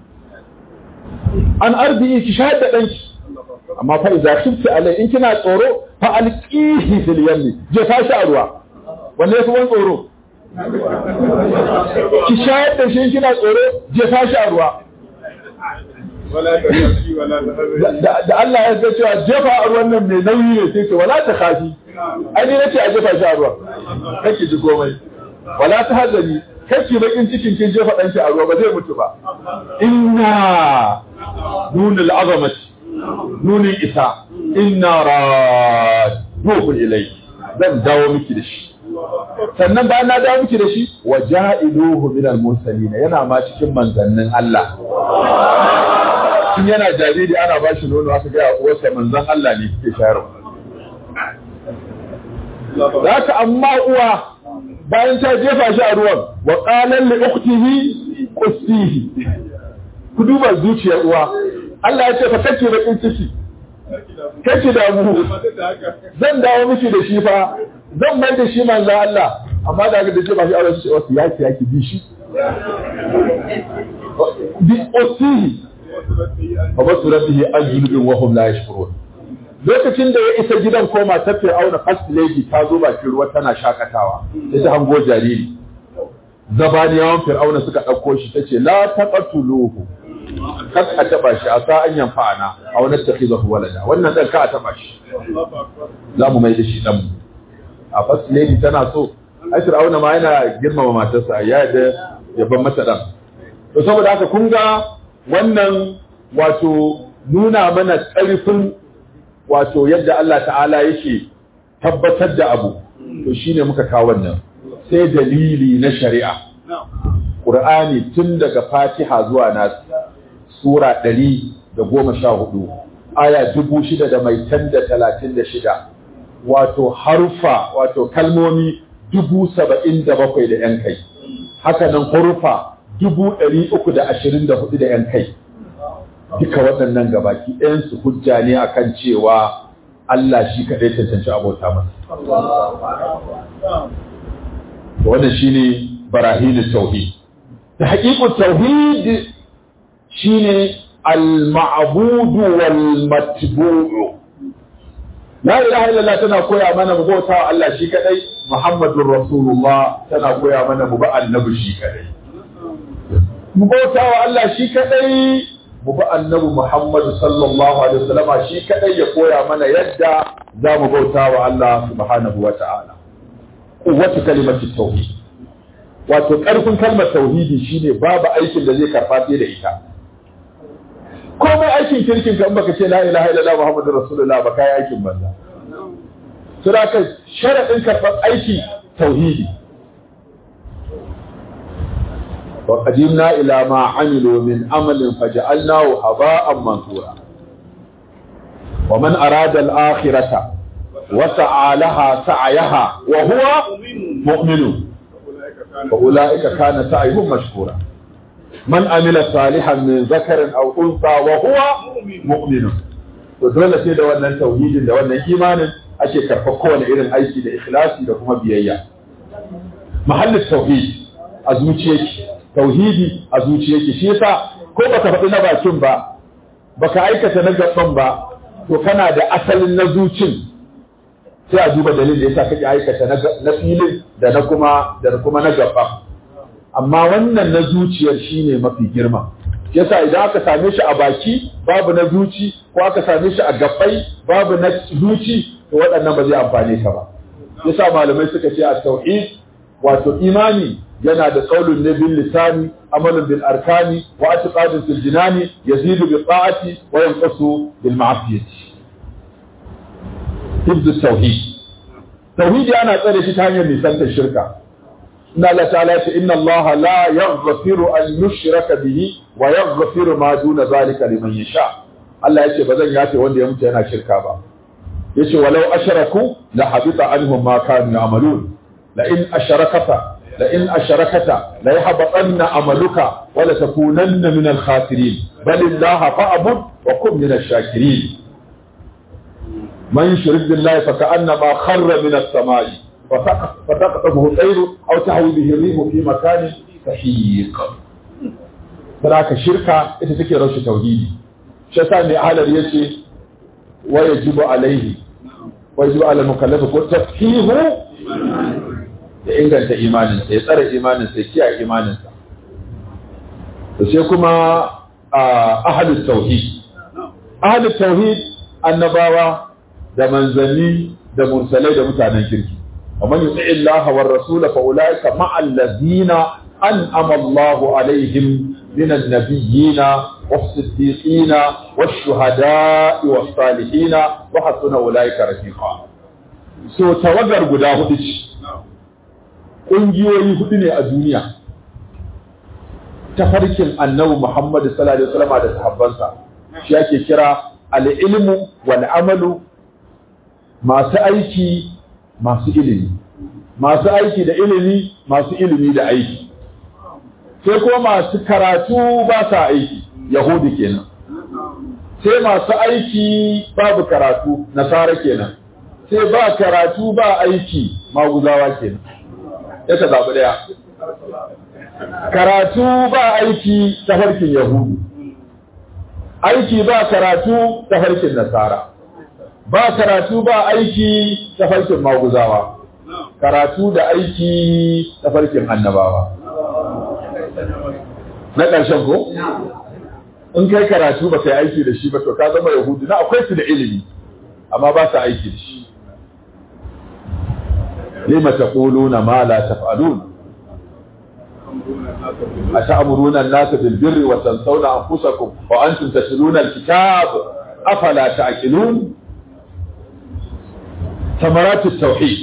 an arzi ki shahada danki amma fa idza khifti alai in kina tsoro fa alqihi fil yammi je tashi a ruwa wanne yafi wani tsoro ki shahada da shi kina tsoro je tashi a ruwa da Allah ya ga cewa jefa a ruwan nan mai nauyi ne sai ce wala ta khafi ai ne nace a jefa shi a ruwa kake ji komai wala ta hazani kake bakin cikin kin jefa danki a ruwa ba zai mutu ba inna nunul azamati nunin isa inna raduhu ilayki zan dawo miki da shi sannan bayan na dawo miki da shi wa ja'iluhu min al-mursalin yana ma cikin manzannin Allah tun yana jariri ana ba shi nono aka gaya uwarsa manzan Allah ne suke shayarwa. Za ka amma uwa bayan ta jefa shi a ruwan wa ƙalan li uktihi qustihi ku duba zuciyar uwa Allah ya ce fa kake bakin ciki kake da mu zan dawo miki da shi fa zan mai da shi manzan Allah amma da ga da jefa shi a ruwan shi wasu yaki yaki bi shi bi qustihi wa basu rabbihi an junubin wa hum la yashkurun lokacin da ya isa gidan ko matar Fir'auna first lady ta zo bakin ruwa tana shakatawa sai ta hango jariri zabaniyawan Fir'auna suka ɗauko shi tace la taqtuluhu kar a taba shi a sa an yanfa'ana a wani takhizahu walada wannan dan ka a taba shi za mu mai da shi dan a first lady tana so ai Fir'auna ma yana girmama matarsa ya da yaban mata dan to saboda haka kun ga wannan wato nuna mana ƙarfin wato yadda Allah ta'ala yake tabbatar da abu to shine muka kawo wannan sai dalili na shari'a Qur'ani tun daga Fatiha zuwa Nas sura 114 aya 6636 wato harfa wato kalmomi 77 da yan kai haka nan hurufa dubu ɗari uku da ashirin da hudu da ‘yan kai duka waɗannan gabaki ɗayansu hujja ne akan cewa Allah shi kaɗai cancanci abota masa. Wannan shi ne barahinin tauhid. Da haƙiƙun tauhid shi ne al-ma'abudu wal matbu'u. La ilaha illallah tana koya mana mu bauta wa Allah shi kaɗai, Muhammadun Rasulullah tana koya mana mu ba annabi shi kaɗai. mu bauta wa Allah shi kadai mu bi annabi Muhammad sallallahu alaihi wasallam shi kadai ya koya mana yadda za mu bauta wa Allah subhanahu wa ta'ala quwwatu kalimati tauhid wato karfin kalmar tauhidi shine babu aikin da zai karba sai da ita komai aikin kirkin ka in baka ce la ilaha illallah muhammadur rasulullah ba kai aikin banza saboda sharadin karban aiki tauhidi وقدمنا إلى ما عملوا من عمل فجعلناه هباء منثورا ومن أراد الآخرة وسعى لها سعيها وهو مؤمن فأولئك كان سعيهم مشكورا من عمل صالحا من ذكر أو أنثى وهو مؤمن to dole sai da wannan tauhidin da wannan imanin ake karɓar kowane irin aiki da ikhlasi da kuma biyayya mahallin tauhid a zuciyarki tauhidi a zuciyarki shi yasa ko baka faɗi na bakin ba baka aikata na gaban ba to kana da asalin na zucin sai a duba dalilin da yasa kake aikata na filin da na kuma da kuma na gaban amma wannan na zuciyar shine mafi girma yasa idan aka same shi a baki babu na zuci ko aka same shi a gabbai babu na zuci to waɗannan ba zai amfane ka ba yasa malamai suka ce a tauhid wato imani yana da qaulun ne bil lisani amalun bil arkani wa i'tiqadun fil jinani yazidu bi ta'ati wa yanqusu bil ma'siyati hibdu tauhid tauhidi ana tsare shi ta hanyar nisantar shirka إن الله تعالى إن الله لا يغفر أن يشرك به ويغفر ما دون ذلك لمن يشاء الله يشي بذن ياتي وان يموت هنا شركا با يشي ولو أشركوا لحبط عنهم ما كانوا يعملون لئن أشركت لئن أشركت ليحبطن عملك ولتكونن من الخاسرين بل الله فأعبد وكن من الشاكرين من يشرك بالله فكأنما خر من السماء فتقطفه الطير أو تهوي به الريح في مكان سحيق فذاك الشركة ita take raushe tauhidi shi yasa mai halar yace wa yajibu alaihi wa yajibu ala mukallafi ko tafhihu da inganta imanin sa ya tsare imanin sa ya kiyaye imanin sa to sai kuma ahlut tauhid ahlut tauhid annabawa da manzanni da mursalai da mutanen kirki ومن يطع الله والرسول فأولئك مع الذين أنعم الله عليهم من النبيين والصديقين والشهداء والصالحين وحسن أولئك رفيقا so tawagar guda hudu ce ƙungiyoyi hudu ne a duniya tafarkin annabi Muhammad sallallahu alaihi wasallam da sahabbansa shi ake kira al-ilmu wal amalu masu aiki masu ilimi masu aiki da ilimi masu ilimi da aiki sai kuma masu karatu ba sa aiki yahudi kenan sai masu aiki babu karatu nasara kenan sai ba karatu ba aiki maguzawa kenan ya ka zaɓi ɗaya karatu ba aiki ta farkin yahudu aiki ba karatu ta farkin nasara ba karatu ba aiki ta farkin maguzawa karatu da aiki ta farkin annabawa na ƙarshen ko in kai karatu ba kai aiki da shi ba to ka zama yahudu na akwai su da ilimi amma ba su aiki da shi lima taquluna ma la taf'alun أتأمرون الناس بالبر وتنسون أنفسكم وأنتم تتلون الكتاب أفلا تعقلون ثمرات التوحيد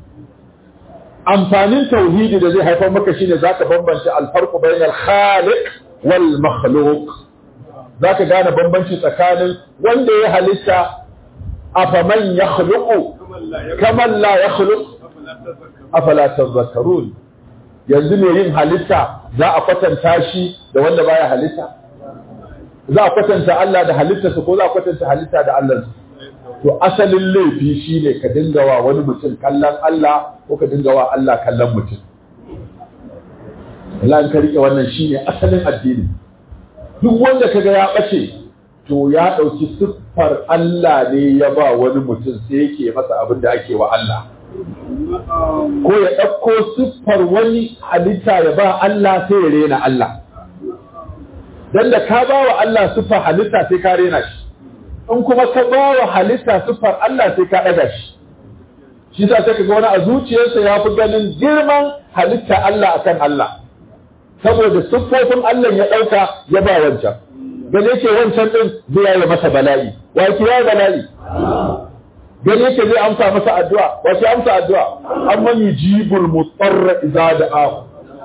amfanin tauhidi da zai haifar maka shine zaka bambance alfarqu bainal khaliq wal makhluq zaka gane bambanci tsakanin wanda ya halitta afaman yakhluqu kaman la yakhluq afala tadhakkarun yanzu ne yin halitta za a kwatanta shi da wanda baya halitta za a kwatanta Allah da halittarsa ko za a kwatanta halitta da Allah to asalin laifi shine ka dinga wa wani mutum kallon Allah ko ka dinga wa Allah kallon mutum Allah ka rike wannan shine asalin addini duk wanda kaga ya bace to ya dauki siffar Allah ne ya ba wani mutum sai yake masa abin da ake wa Allah ko ya ɗauko siffar wani halitta ya ba Allah sai ya rena Allah dan da ka ba wa Allah siffar halitta sai ka rena shi in kuma ka ba wa halitta siffar Allah sai ka ɗaga shi shi sa sai ga wani a zuciyarsa ya fi ganin girman halitta Allah akan Allah saboda siffofin Allah ya ɗauka ya ba wancan gane yake wancan ɗin zai yi masa bala'i wa ki ya bala'i gane yake zai amsa masa addu'a wa ki amsa addu'a amma yujibul mutarra idza da'ahu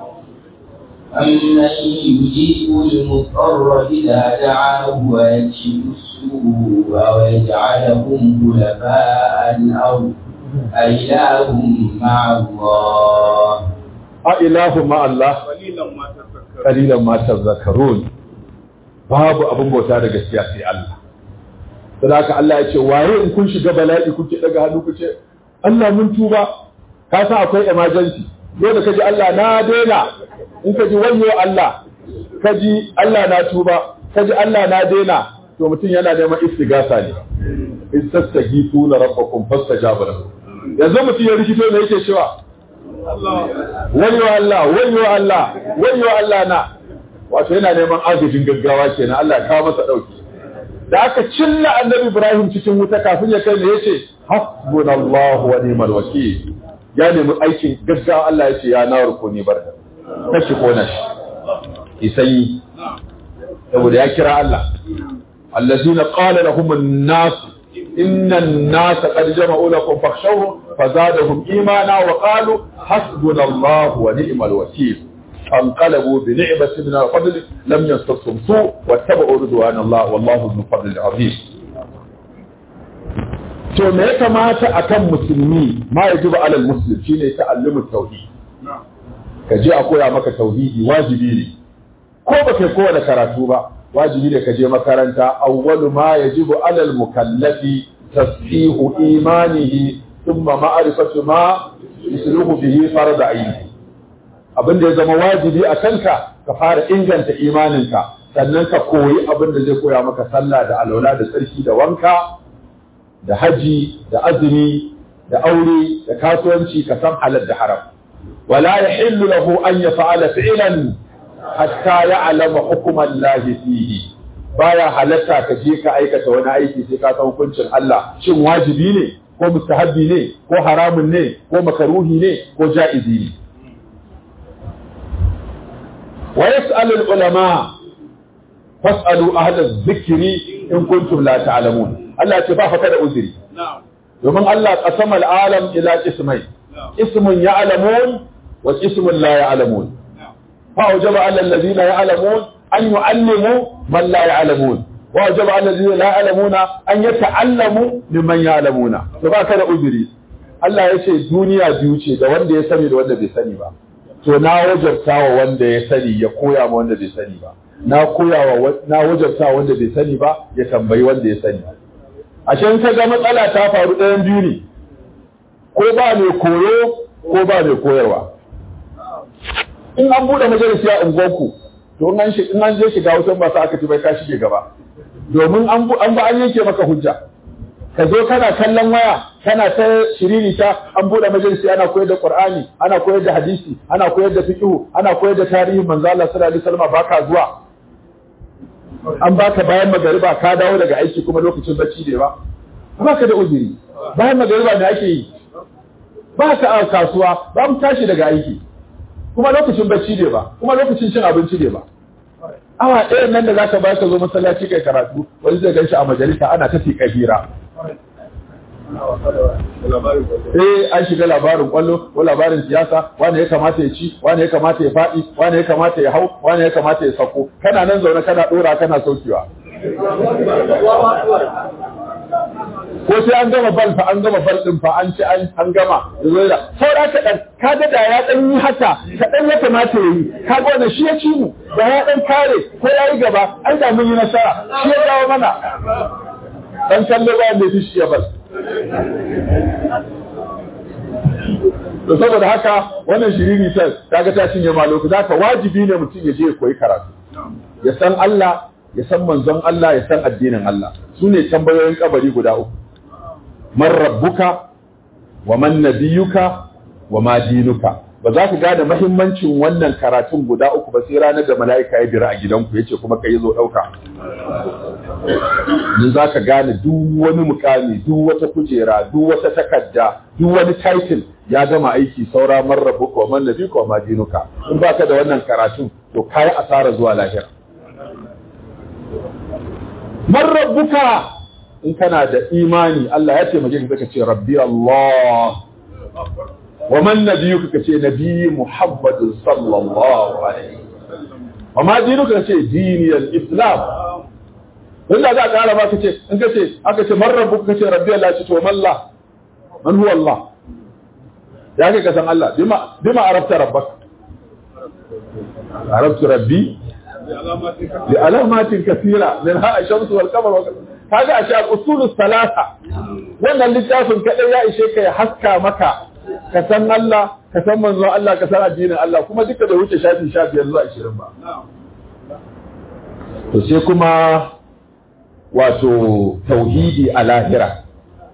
أمن يجيب المضطر إذا دعاه ويكشف السوء ويجعلكم خلفاء الأرض أإله مع الله أإله مع الله قليلا ما تذكرون babu abin bauta da gaskiya sai Allah da haka Allah ya ce waye in kun shiga bala'i kuke daga hannu ku ce Allah mun tuba ka san akwai emergency dole ka ji Allah na daina in ka ji wayyo Allah ka ji Allah na tuba ka ji Allah na daina to mutum yana neman istigasa ne istastaghithuna rabbakum fastajaba lakum yanzu mutum ya rikito ne yake cewa wayyo Allah wayyo Allah wayyo Allah na wato yana neman agajin gaggawa kenan Allah ya kawo masa dauki da aka cilla annabi Ibrahim cikin wuta kafin ya kai ne yace hasbunallahu wa ni'mal wakeel ya nemi aikin gaggawa Allah ya ce ya nawar ko ni barka kashi kona shi isai saboda ya kira Allah allazina qala lahum an-nas inna an-nas qad jama'u lakum fakhshawhum fazadahum imana wa qalu hasbunallahu wa ni'mal wakeel فانقلبوا بنعمة من الفضل لم ينصرهم سوء واتبعوا رضوان الله والله ذو الفضل العظيم to me ya kamata akan musulmi ma ya jiba alal muslim shine ta'allumu tauhid ka je a koya maka tauhidi wajibi ne ko ba kai kowane karatu ba wajibi ne ka je makaranta awwalu ma yajibu alal mukallafi tasfihu imanihi thumma ma'rifatu ma yusluhu bihi farad aini abin da ya zama wajibi a kanka ka fara inganta imaninka sannan ka koyi abin da zai koya maka sallah da alwala da tsarki da wanka da haji da azumi da aure da kasuwanci ka san halal da haram wala yahillu lahu an yaf'ala fi'lan hatta ya'lama hukman lahi fihi baya halatta ka je ka aikata wani aiki sai ka san hukuncin Allah shin wajibi ne ko mustahabbi ne ko haramun ne ko makaruhi ne ko ja'izi ne ويسأل العلماء فاسألوا أهل الذكر إن كنتم لا تعلمون الله يتبع فكذا أذري ومن الله قسم العالم إلى قسمين اسم يعلمون واسم لا يعلمون فأوجب على الذين يعلمون أن يعلموا من لا يعلمون وأوجب على الذين لا يعلمون أن يتعلموا ممن يعلمون فكذا أذري Allah ya ce duniya biyu ce da wanda ya sani da wanda bai sani ba to na wajabta wa wanda ya sani ya koya ma wanda bai sani ba na koya wa na wajabta wanda bai sani ba ya tambayi wanda ya sani ashe in ka ga matsala ta faru ɗayan biyu ne ko ba mai koyo ko ba mai koyarwa in an buɗe majalisi a unguwarku to in an in an je shiga wutan ba sa aka ci bai ka shige gaba domin an an ba an yanke maka hujja ka zo kana kallon waya kana ta shiririta an bude majalisi ana koyar da qur'ani ana koyar da hadisi ana koyar da fiqh ana koyar da tarihin manzo Allah sallallahu alaihi wasallam baka zuwa an baka bayan magariba ka dawo daga aiki kuma lokacin bacci ne ba baka da uzuri bayan magariba ne ake yi ba ka a kasuwa ba mu tashi daga aiki kuma lokacin bacci ne ba kuma lokacin cin abinci ne ba awa ɗayan nan da zaka ba ka zo masallaci kai karatu wani zai gan shi a majalisa ana ta fi kabira Eh an shiga labarin kwallo ko labarin siyasa wani ya kamata ya ci wani ya kamata ya faɗi wani ya kamata ya hau wani ya kamata ya sako kana nan zaune kana ɗora kana saukewa ko sai an gama bal fa an gama bal din fa an ci an gama zoira saura ka dan ka ga da ya dan yi haka ka dan ya kamata yayi ka ga wannan shi ya ci mu da ya dan kare ko yayi gaba an da mun yi nasara shi ya dawo mana dan kallo ba da shi ya bal to saboda haka wannan shiriri ta kaga ta cinye ma lokaci haka wajibi ne mutum ya je ya koyi karatu ya san Allah ya san manzon Allah ya san addinin Allah su ne tambayoyin kabari guda uku man rabbuka wa man nabiyuka wa ma dinuka ba za ka gane mahimmancin wannan karatun guda uku ba sai ranar da mala'ika ya bira a gidanku yace kuma kai zo dauka ni za ka gane duk wani mukami duk wata kujera duk wata takarda duk wani title ya gama aiki saura man rabbuka wa man nabiyuka wa ma dinuka in baka da wannan karatun to kai asara zuwa lahira man rabbuka in kana da imani Allah ya taimake ka ka ce rabbi Allah wa man nabiyuka ka ce nabi Muhammad sallallahu alaihi wa ma dinuka ka ce diniyal islam wanda za ka kara ba ka ce in ka ce aka ce man rabbuka ka ce rabbi Allah ce to malla man huwa Allah ya kai ka san Allah bima bima arabta rabbaka arabtu rabbi لعلامات كثيرة منها الشمس والقمر kaga a sha usulus salasa wannan littafin kadai ya ishe ka ya haska maka ka san Allah ka san manzon Allah ka san addinin Allah kuma duka da wuce shafi sha biyar zuwa ashirin ba to sai kuma wato tauhidi a lahira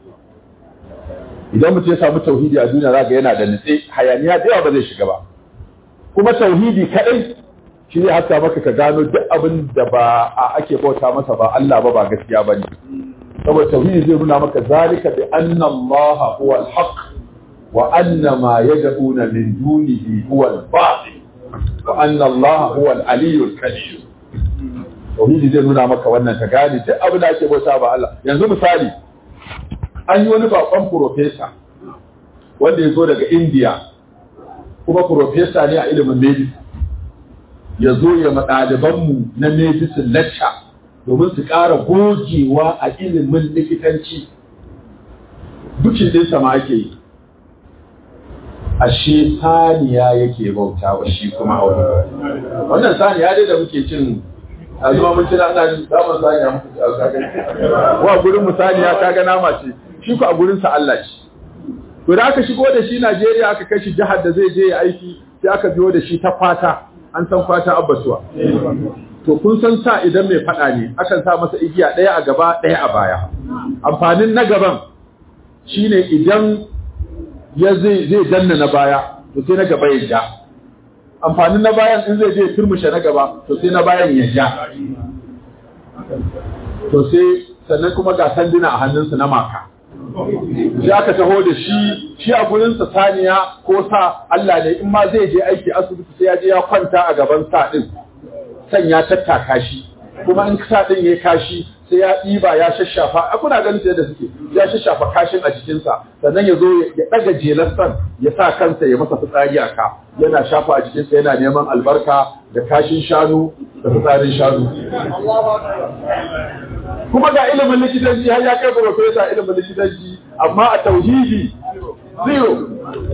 idan mutum ya samu tauhidi a duniya za ga yana da nutse hayaniya da yawa ba zai shiga ba kuma tauhidi kadai shi ne haska maka ka gano duk abin da ba a ake bauta masa ba Allah ba ba gaskiya bane saboda tauhidi zai nuna maka zalika bi anna Allah huwa al-haq wa anna ma yad'una min dunihi huwa al-batil wa anna Allah huwa al-aliyyu al-kabir tauhidi zai nuna maka wannan ka gane duk abin da ake bauta ba Allah yanzu misali an yi wani bakon profesa wanda ya zo daga India kuma profesa ne a ilimin medicine ya zo ya ɗalibanmu na medicine lecture domin su ƙara gogewa a ilimin likitanci dukin ɗinsa ma ake yi ashe saniya yake bauta wa shi kuma a wani wannan saniya dai da muke cin a zuwa mun cina ana damar saniya muku ci a wa gurin mu saniya ta ga nama ce shi ku a gurin sa Allah ce to da aka shigo da shi Najeriya aka kai shi jihar da zai je ya aiki sai aka biyo da shi ta kwata an san kwata abbatuwa to kun san sa idan mai fada ne akan sa masa igiya ɗaya a gaba ɗaya a baya amfanin na gaban shine idan ya zai zai danna na baya to sai na gaba ya ja amfanin na bayan in zai je turmushe na gaba to sai na bayan ya ja to sai sannan kuma ga sanduna a hannunsa na maka sai aka taho da shi shi a gurinsa saniya ko sa Allah ne in ma zai je aiki asibiti sai ya je ya kwanta a gaban sa din san ya tattaka shi kuma in sa din yayi kashi sai ya ɗiba ya shashafa a kuna ganin yadda suke ya shashafa kashin a jikinsa sannan ya zo ya ɗaga jelar san ya sa kansa ya masa fitsari a ka yana shafa a jikinsa yana neman albarka da kashin shanu da fitsarin shanu kuma ga ilimin likitanci har ya kai profesa ilimin likitanci amma a tauhidi zero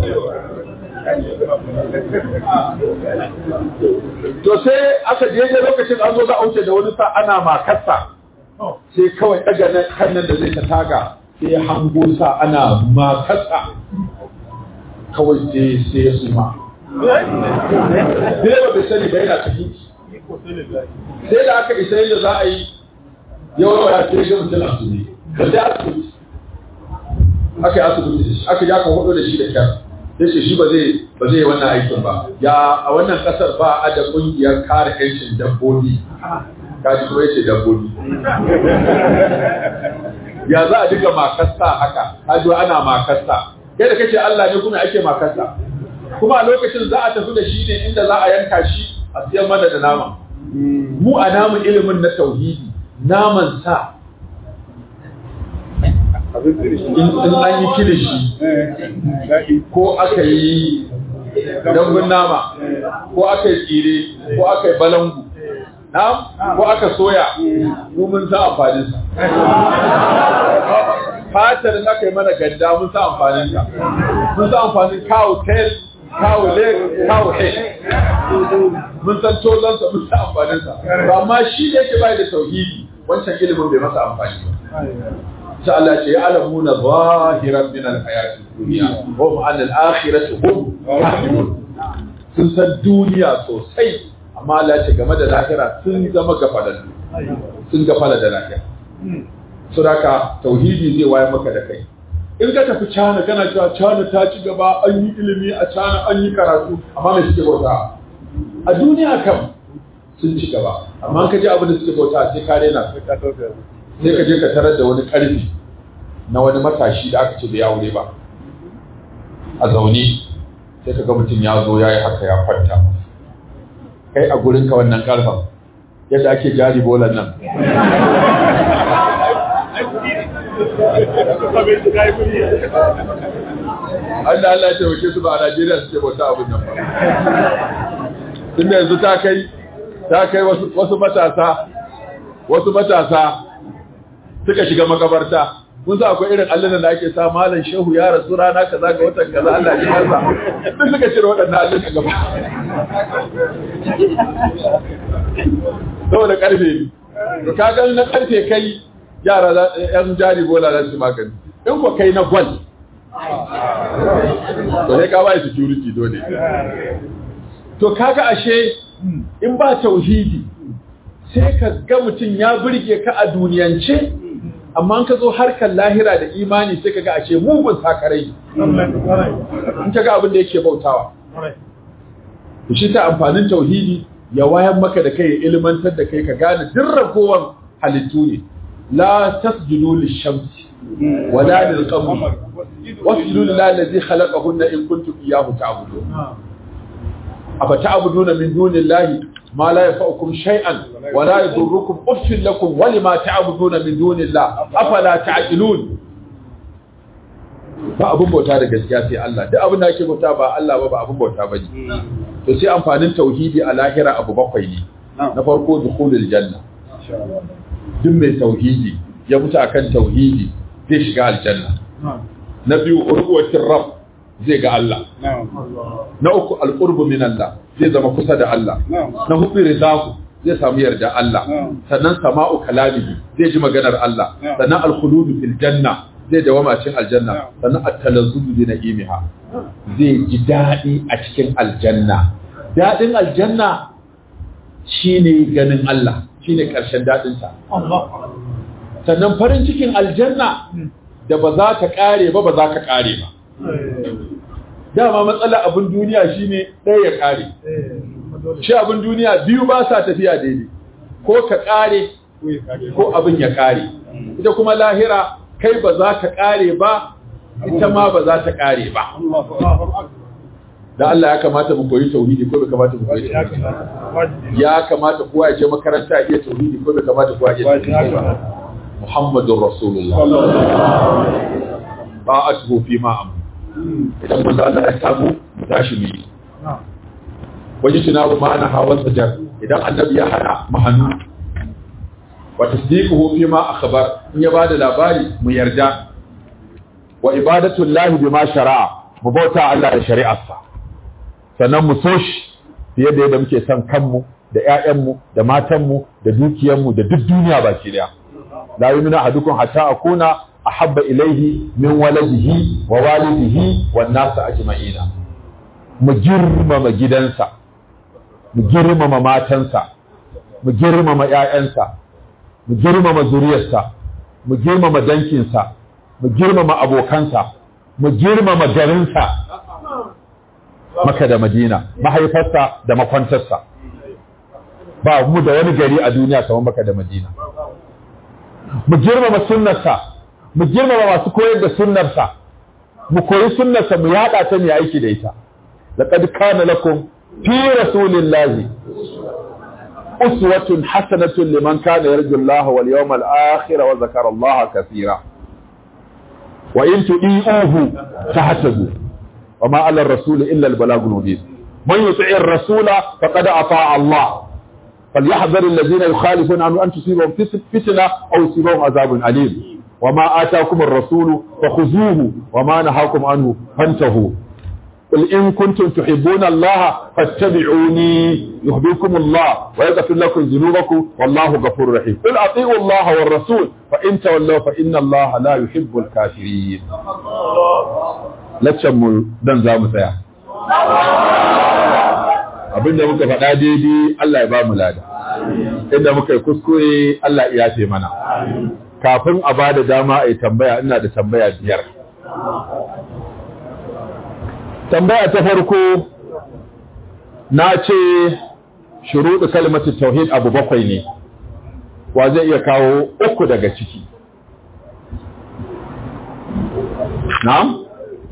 to sai aka je lokacin an zo za a wuce da wani sa ana makarsa sai kawai daga nan kan nan da zai ta taga sai ya hango sa ana makarsa kawai sai sai ya suma Direba bai sani ba yana tafi sai da aka isa yadda za a yi yawan ya ce shi mutum asibiti da sai asibiti aka yi asibiti aka ya kan hudu da shi da kyar ya ce shi ba zai ba zai wannan aikin ba ya a wannan kasar ba a da kungiyar kare yancin dabbobi kaji kuma yace dabbobi ya za a diga makasta haka hajo ana makasta yadda kace Allah ne kuma ake makasta kuma a lokacin za a tafi da shi ne inda za a yanka shi a siyan mana da nama mu a namu ilimin na tauhidi naman sa in an yi kilishi ko aka yi dambun nama ko aka yi tsire ko aka yi balangu ko aka soya mun sa amfaninsa fatar in aka yi mana ganda mun sa amfaninsa mun sa amfanin cow tail cow leg cow head mun san tozonsa mun sa amfaninsa amma shi da yake bai da tauhidi wancan ilimin bai masa amfani ba sai Allah ce ya'lamuna zahiran min al-hayati dunya hum an al-akhirati hum kafirun sun san duniya sosai amma Allah ce game da lahira sun zama gafalallu sun gafala da lahira suraka tauhidi zai waye maka da kai in ka tafi cana kana cewa cana ta ci gaba an yi ilimi a cana an yi karatu amma me suke bauta a duniya kam sun ci gaba amma ka ji abin da suke bauta sai ka rena sai ka je ka tarar da wani karfi na wani matashi da aka ce bai aure ba a zaune sai ka ga mutum ya zo ya yi haka ya kwanta kai a gurinka wannan karfan yadda ake jari bolan nan Allah Allah ya taimake su ba a Najeriya suke bauta abin nan ba. Tunda yanzu ta kai ta kai wasu matasa wasu matasa suka shiga makabarta kun sa akwai irin allunan da ake sa malam shehu ya rasu rana kaza ga watan kaza Allah ya kansa duk suka cire waɗannan allunan gaba saboda karfe ne to ka ga na karfe kai yara yan jari bola za su magani in ko kai na gwal to sai ka bai security dole to kaga ashe in ba tauhidi sai ka ga mutum ya burge ka a duniyance amma ka zo harkar lahira da imani sai ka ga ashe mugun sakarai in ka ga abin da yake bautawa to shi ta amfanin tauhidi ya wayan maka da kai ya ilmantar da kai ka gane duk ragowar halittu ne la tasjudu lish-shamsi wala lil-qamari wasjudu lillahi allazi khalaqahunna in kuntum iyyahu ta'budun afa ta'buduna min dunillahi ma la yanfa'ukum shay'an wa la yadurrukum uffin lakum wa lima ta'buduna min dunillahi afala ta'qilun ba abun bauta da gaskiya sai Allah duk abin da ake bauta ba Allah ba ba abun bauta bane to sai amfanin tauhidi a lahira abu bakwai ne na farko dukhulul janna duk mai tauhidi ya mutu akan tauhidi zai shiga aljanna na biyu urwatir rabb zai ga Allah na uku alqurbu min Allah zai zama kusa da Allah na hudu ridahu zai samu yarda Allah sannan sama'u kalamihi zai ji maganar Allah sannan alkhuludu fil janna zai dawama cikin aljanna sannan at-talazzuzu bi na'imiha zai ji dadi a cikin aljanna dadin aljanna shine ganin Allah shine karshen dadin ta sannan farin cikin aljanna da ba za ta kare ba ba za ka kare ba dama matsala abin duniya shine ɗaya ya kare shi abin duniya biyu ba sa tafiya daidai ko ka kare ko abin ya kare ita kuma lahira kai ba za ka kare ba ita ma ba za ta kare ba da Allah ya kamata mu koyi tauhidi ko bai kamata mu koyi tauhidi ya kamata kowa ya je makaranta iya tauhidi ko bai kamata kowa ya je tauhidi Muhammadur Rasulullah ba'atuhu fi ma amr idan mun Allah ya samu tashi mu yi wajen tunabu ma'ana hawan sajar idan annabi ya hana mu hannu wa tasdiquhu fi ma akhbar in ya bada labari mu yarda wa ibadatu llahi bima shara'a mu bauta Allah da shari'arsa sannan mu so shi fiye da yadda muke son kanmu da ƴaƴanmu da matanmu da dukiyarmu da duk duniya baki daya la yumina ahadukum hatta akuna ahabba ilayhi min waladihi wa walidihi wan nas ajma'ina mu girmama gidansa mu girmama matansa mu girmama ƴaƴansa mu girmama zuriyarsa mu girmama dankinsa mu girmama abokansa mu girmama garinsa maka da madina mahaifarsa da makwantarsa ba mu da wani gari a duniya kamar maka da madina mu girmama sunnarsa mu girmama masu koyar da sunnarsa mu koyi sunnarsa mu yada ta mu aiki da ita laqad kana lakum fi rasulillahi uswatun hasanatun liman kana yarju Allah wal yawmal akhir wa zakara Allah kaseera wa in tu'iuhu tahtadu wa ma 'ala ar-rasul illa al-balagul mubin man yuti'ir rasula faqad ata'a Allah فليحذر الذين يخالفون عنه أن تصيبهم فتنة أو يصيبهم عذاب أليم وما آتاكم الرسول فخذوه وما نهاكم عنه فانتهوا قل إن كنتم تحبون الله فاتبعوني يهديكم الله ويغفر لكم ذنوبكم والله غفور رحيم قل أطيعوا الله والرسول فإن تولوا فإن الله لا يحب الكافرين لا تشمل دن زام سيا abinda muka faɗa daidai Allah ya ba mu lada inda muka yi kuskure Allah ya ce mana kafin a ba da dama a yi tambaya ina da tambaya biyar tambaya ta farko na ce shuruɗu kalmatu tauhid abu bakwai ne wa zai iya kawo uku daga ciki na'am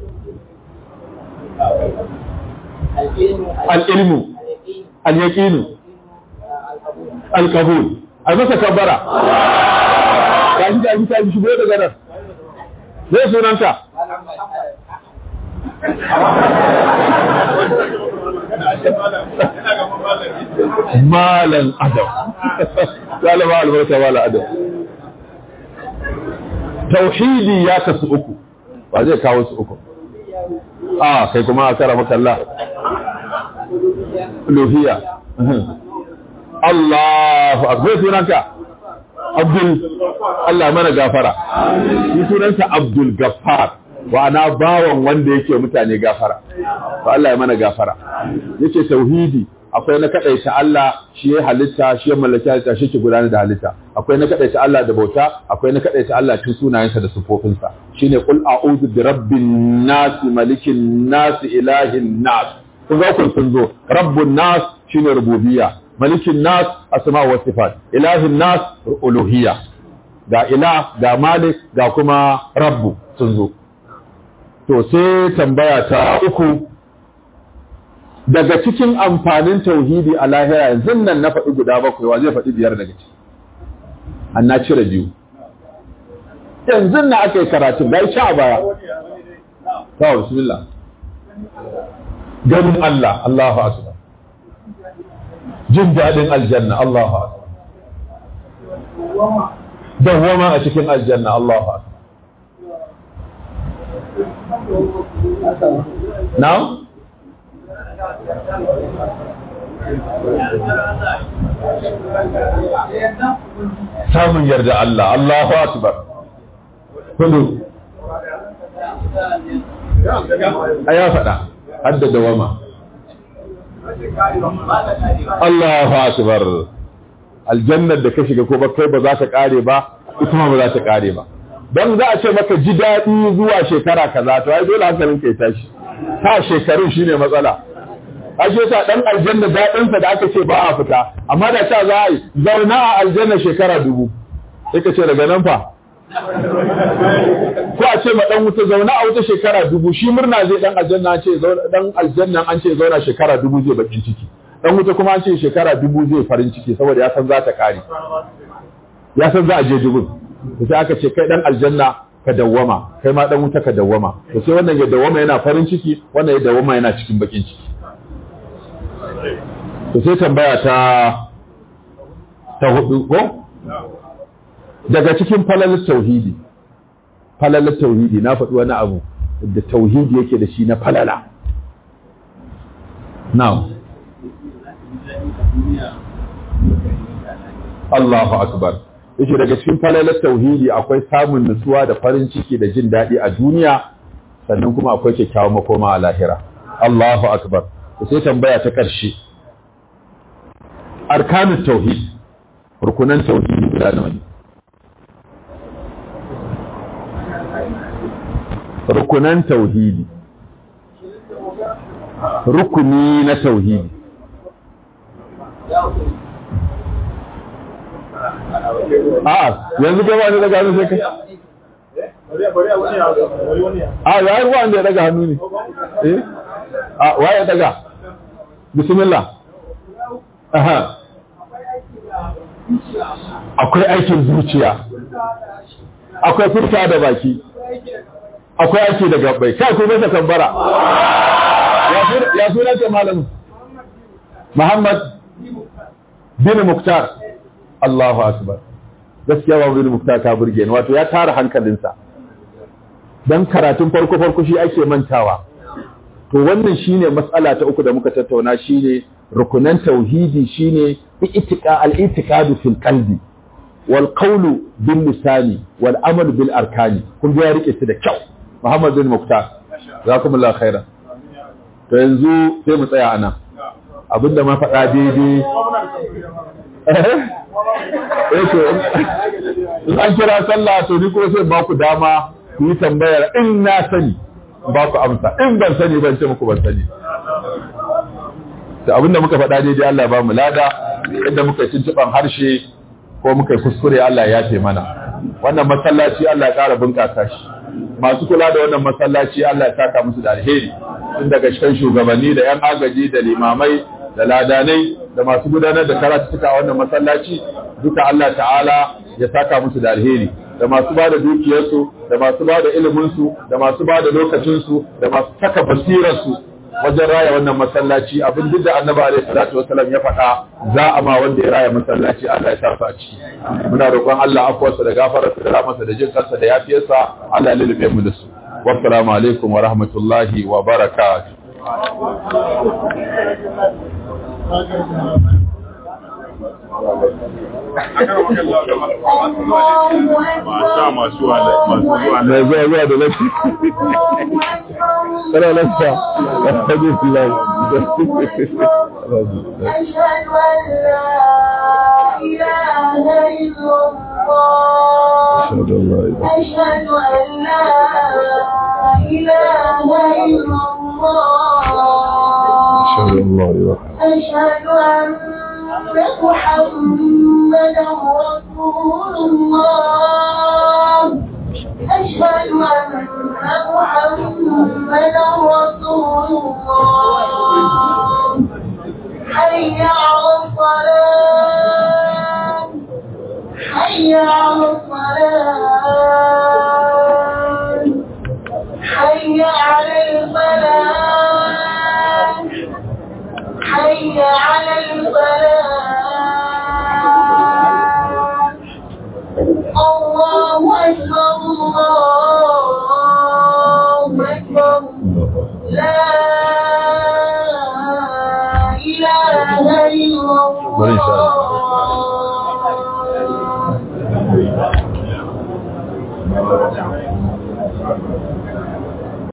al'ilmu al'yaƙinu alƙabul a masa kabbara ka ji da ta shigo daga nan zai sunanta malan adam galaba albarka malan adam tauhidi ya kasu uku ba zai kawo su uku a kai kuma a kara makalla luhiya Allahu akbar sunanka Abdul Allah mana gafara shi sunansa Abdul Gaffar wa ana bawan wanda yake mutane gafara to Allah ya mana gafara yace tauhidi akwai na kadaita Allah shi ya halitta shi ya mallaki halitta shi ke gudanar da halitta akwai na kadaita Allah da bauta akwai na kadaita Allah cikin sunayensa da sifofinsa shine qul a'udhu bi rabbin nas malikin nas ilahin nas kun ga kun sun zo rabbun nas shine rububiyya malikin nas asma wa sifat ilahin nas uluhiyya ga ilah ga malik ga kuma rabbu sun zo to sai tambaya ta uku daga cikin amfanin tauhidi a lahira yanzu nan na faɗi guda bakwai wa zai faɗi biyar daga ciki an na cire biyu yanzu na aka yi karatun da ya a baya ta bismillah ganin Allah Allahu akbar jin daɗin aljanna Allahu akbar dawwama a cikin aljanna Allahu akbar now samun yarda Allah Allahu akbar kudu a ya faɗa hadda dawama Allahu akbar aljannar da ka shiga ko ba kai ba za ta kare ba ita ma ba za ta kare ba don za a ce maka ji daɗi zuwa shekara kaza to ai dole hankalin ka ya tashi ta shekarun shine matsala ashe sa dan aljanna daɗin sa da aka ce ba a fita amma da ta za a yi zauna a aljanna shekara dubu sai ka ce daga nan fa ko a ce ma dan wuta zauna a wuta shekara dubu shi murna zai dan aljanna an ce dan aljanna an ce zauna shekara dubu zai bakin ciki dan wuta kuma an ce shekara dubu zai farin ciki saboda ya san za ta kare ya san za a je dubun to sai aka ce kai dan aljanna ka dawwama kai ma dan wuta ka dawwama to sai wannan ya dawwama yana farin ciki wannan ya dawwama yana cikin bakin ciki to sai tambaya ta ta hudu ko daga cikin falalar tauhidi falalar tauhidi na faɗi wani abu da tauhidi yake da shi na falala now Allahu akbar yake daga cikin falalar tauhidi akwai samun nutsuwa da farin ciki da jin daɗi a duniya sannan kuma akwai kyakkyawan makoma a lahira Allahu akbar sai tambaya ta ƙarshe arkanut tauhid rukunan tauhidi guda nawa ne rukunan tauhidi rukuni na tauhidi a yanzu gaba ne daga hannu sai kai a ya yi wanda ya daga hannu ne eh a waye daga bismillah aha akwai aikin zuciya akwai furta da baki akwai aiki da gabbai kai ku masa kambara ya sunan ta malamin Muhammad bin Muktar Allahu akbar gaskiya ba bin Muktar ta burge ni wato ya tara hankalinsa dan karatun farko farko shi ake mantawa to wannan shine matsala ta uku da muka tattauna shine rukunan tauhidi shine i'tiqa al-i'tiqadu fil qalbi wal qawlu bil lisani wal amalu bil arkani kun ga ya rike su da kyau Muhammad bin Muktar jazakumullahu khairan to yanzu sai mu tsaya anan abinda ma faɗa daidai eh to in an kira sallah to ni kuma sai ba ku dama ku yi tambayar in na sani ba ku amsa in ban sani ban ce muku ban sani da abinda muka faɗa daidai Allah ba mu lada inda muka yi tuntuɓan harshe ko muka yi kuskure Allah ya yafe mana wannan masallaci Allah ya ƙara bunƙasa shi masu kula da wannan masallaci Allah ya saka musu da alheri tun daga cikin shugabanni da 'yan agaji da limamai da ladanai da masu gudanar da karatuka a wannan masallaci duka Allah ta'ala ya saka musu da alheri da masu ba da dukiyarsu da masu ba da iliminsu da masu ba da lokacinsu da masu saka basirarsu wajen raya wannan masallaci abin duk da annabi alaihi salatu wasallam ya faɗa za a ma wanda ya raya masallaci Allah ya sa su a ciki muna roƙon Allah afwarsa da gafararsa da rahmarsa da jin kansa da yafiyarsa Allah ya lulube mu da su wassalamu alaikum wa rahmatullahi wa barakatuh Masha masu wa masu zuwa mai zuwa zuwa da lafi kana lafiya alhamdulillah أشهد أن لا إله إلا الله أشهد أن لا إله أشهد أن لا إله إلا الله أشهد أن لا إله أشهد أن محمدا رسول الله أشهد أن محمدا رسول الله حي على الصلاة حي على الصلاة حي على الفلاح حي على الفلاح الله أكبر الله أكبر لا إله إلا بل إن شاء الله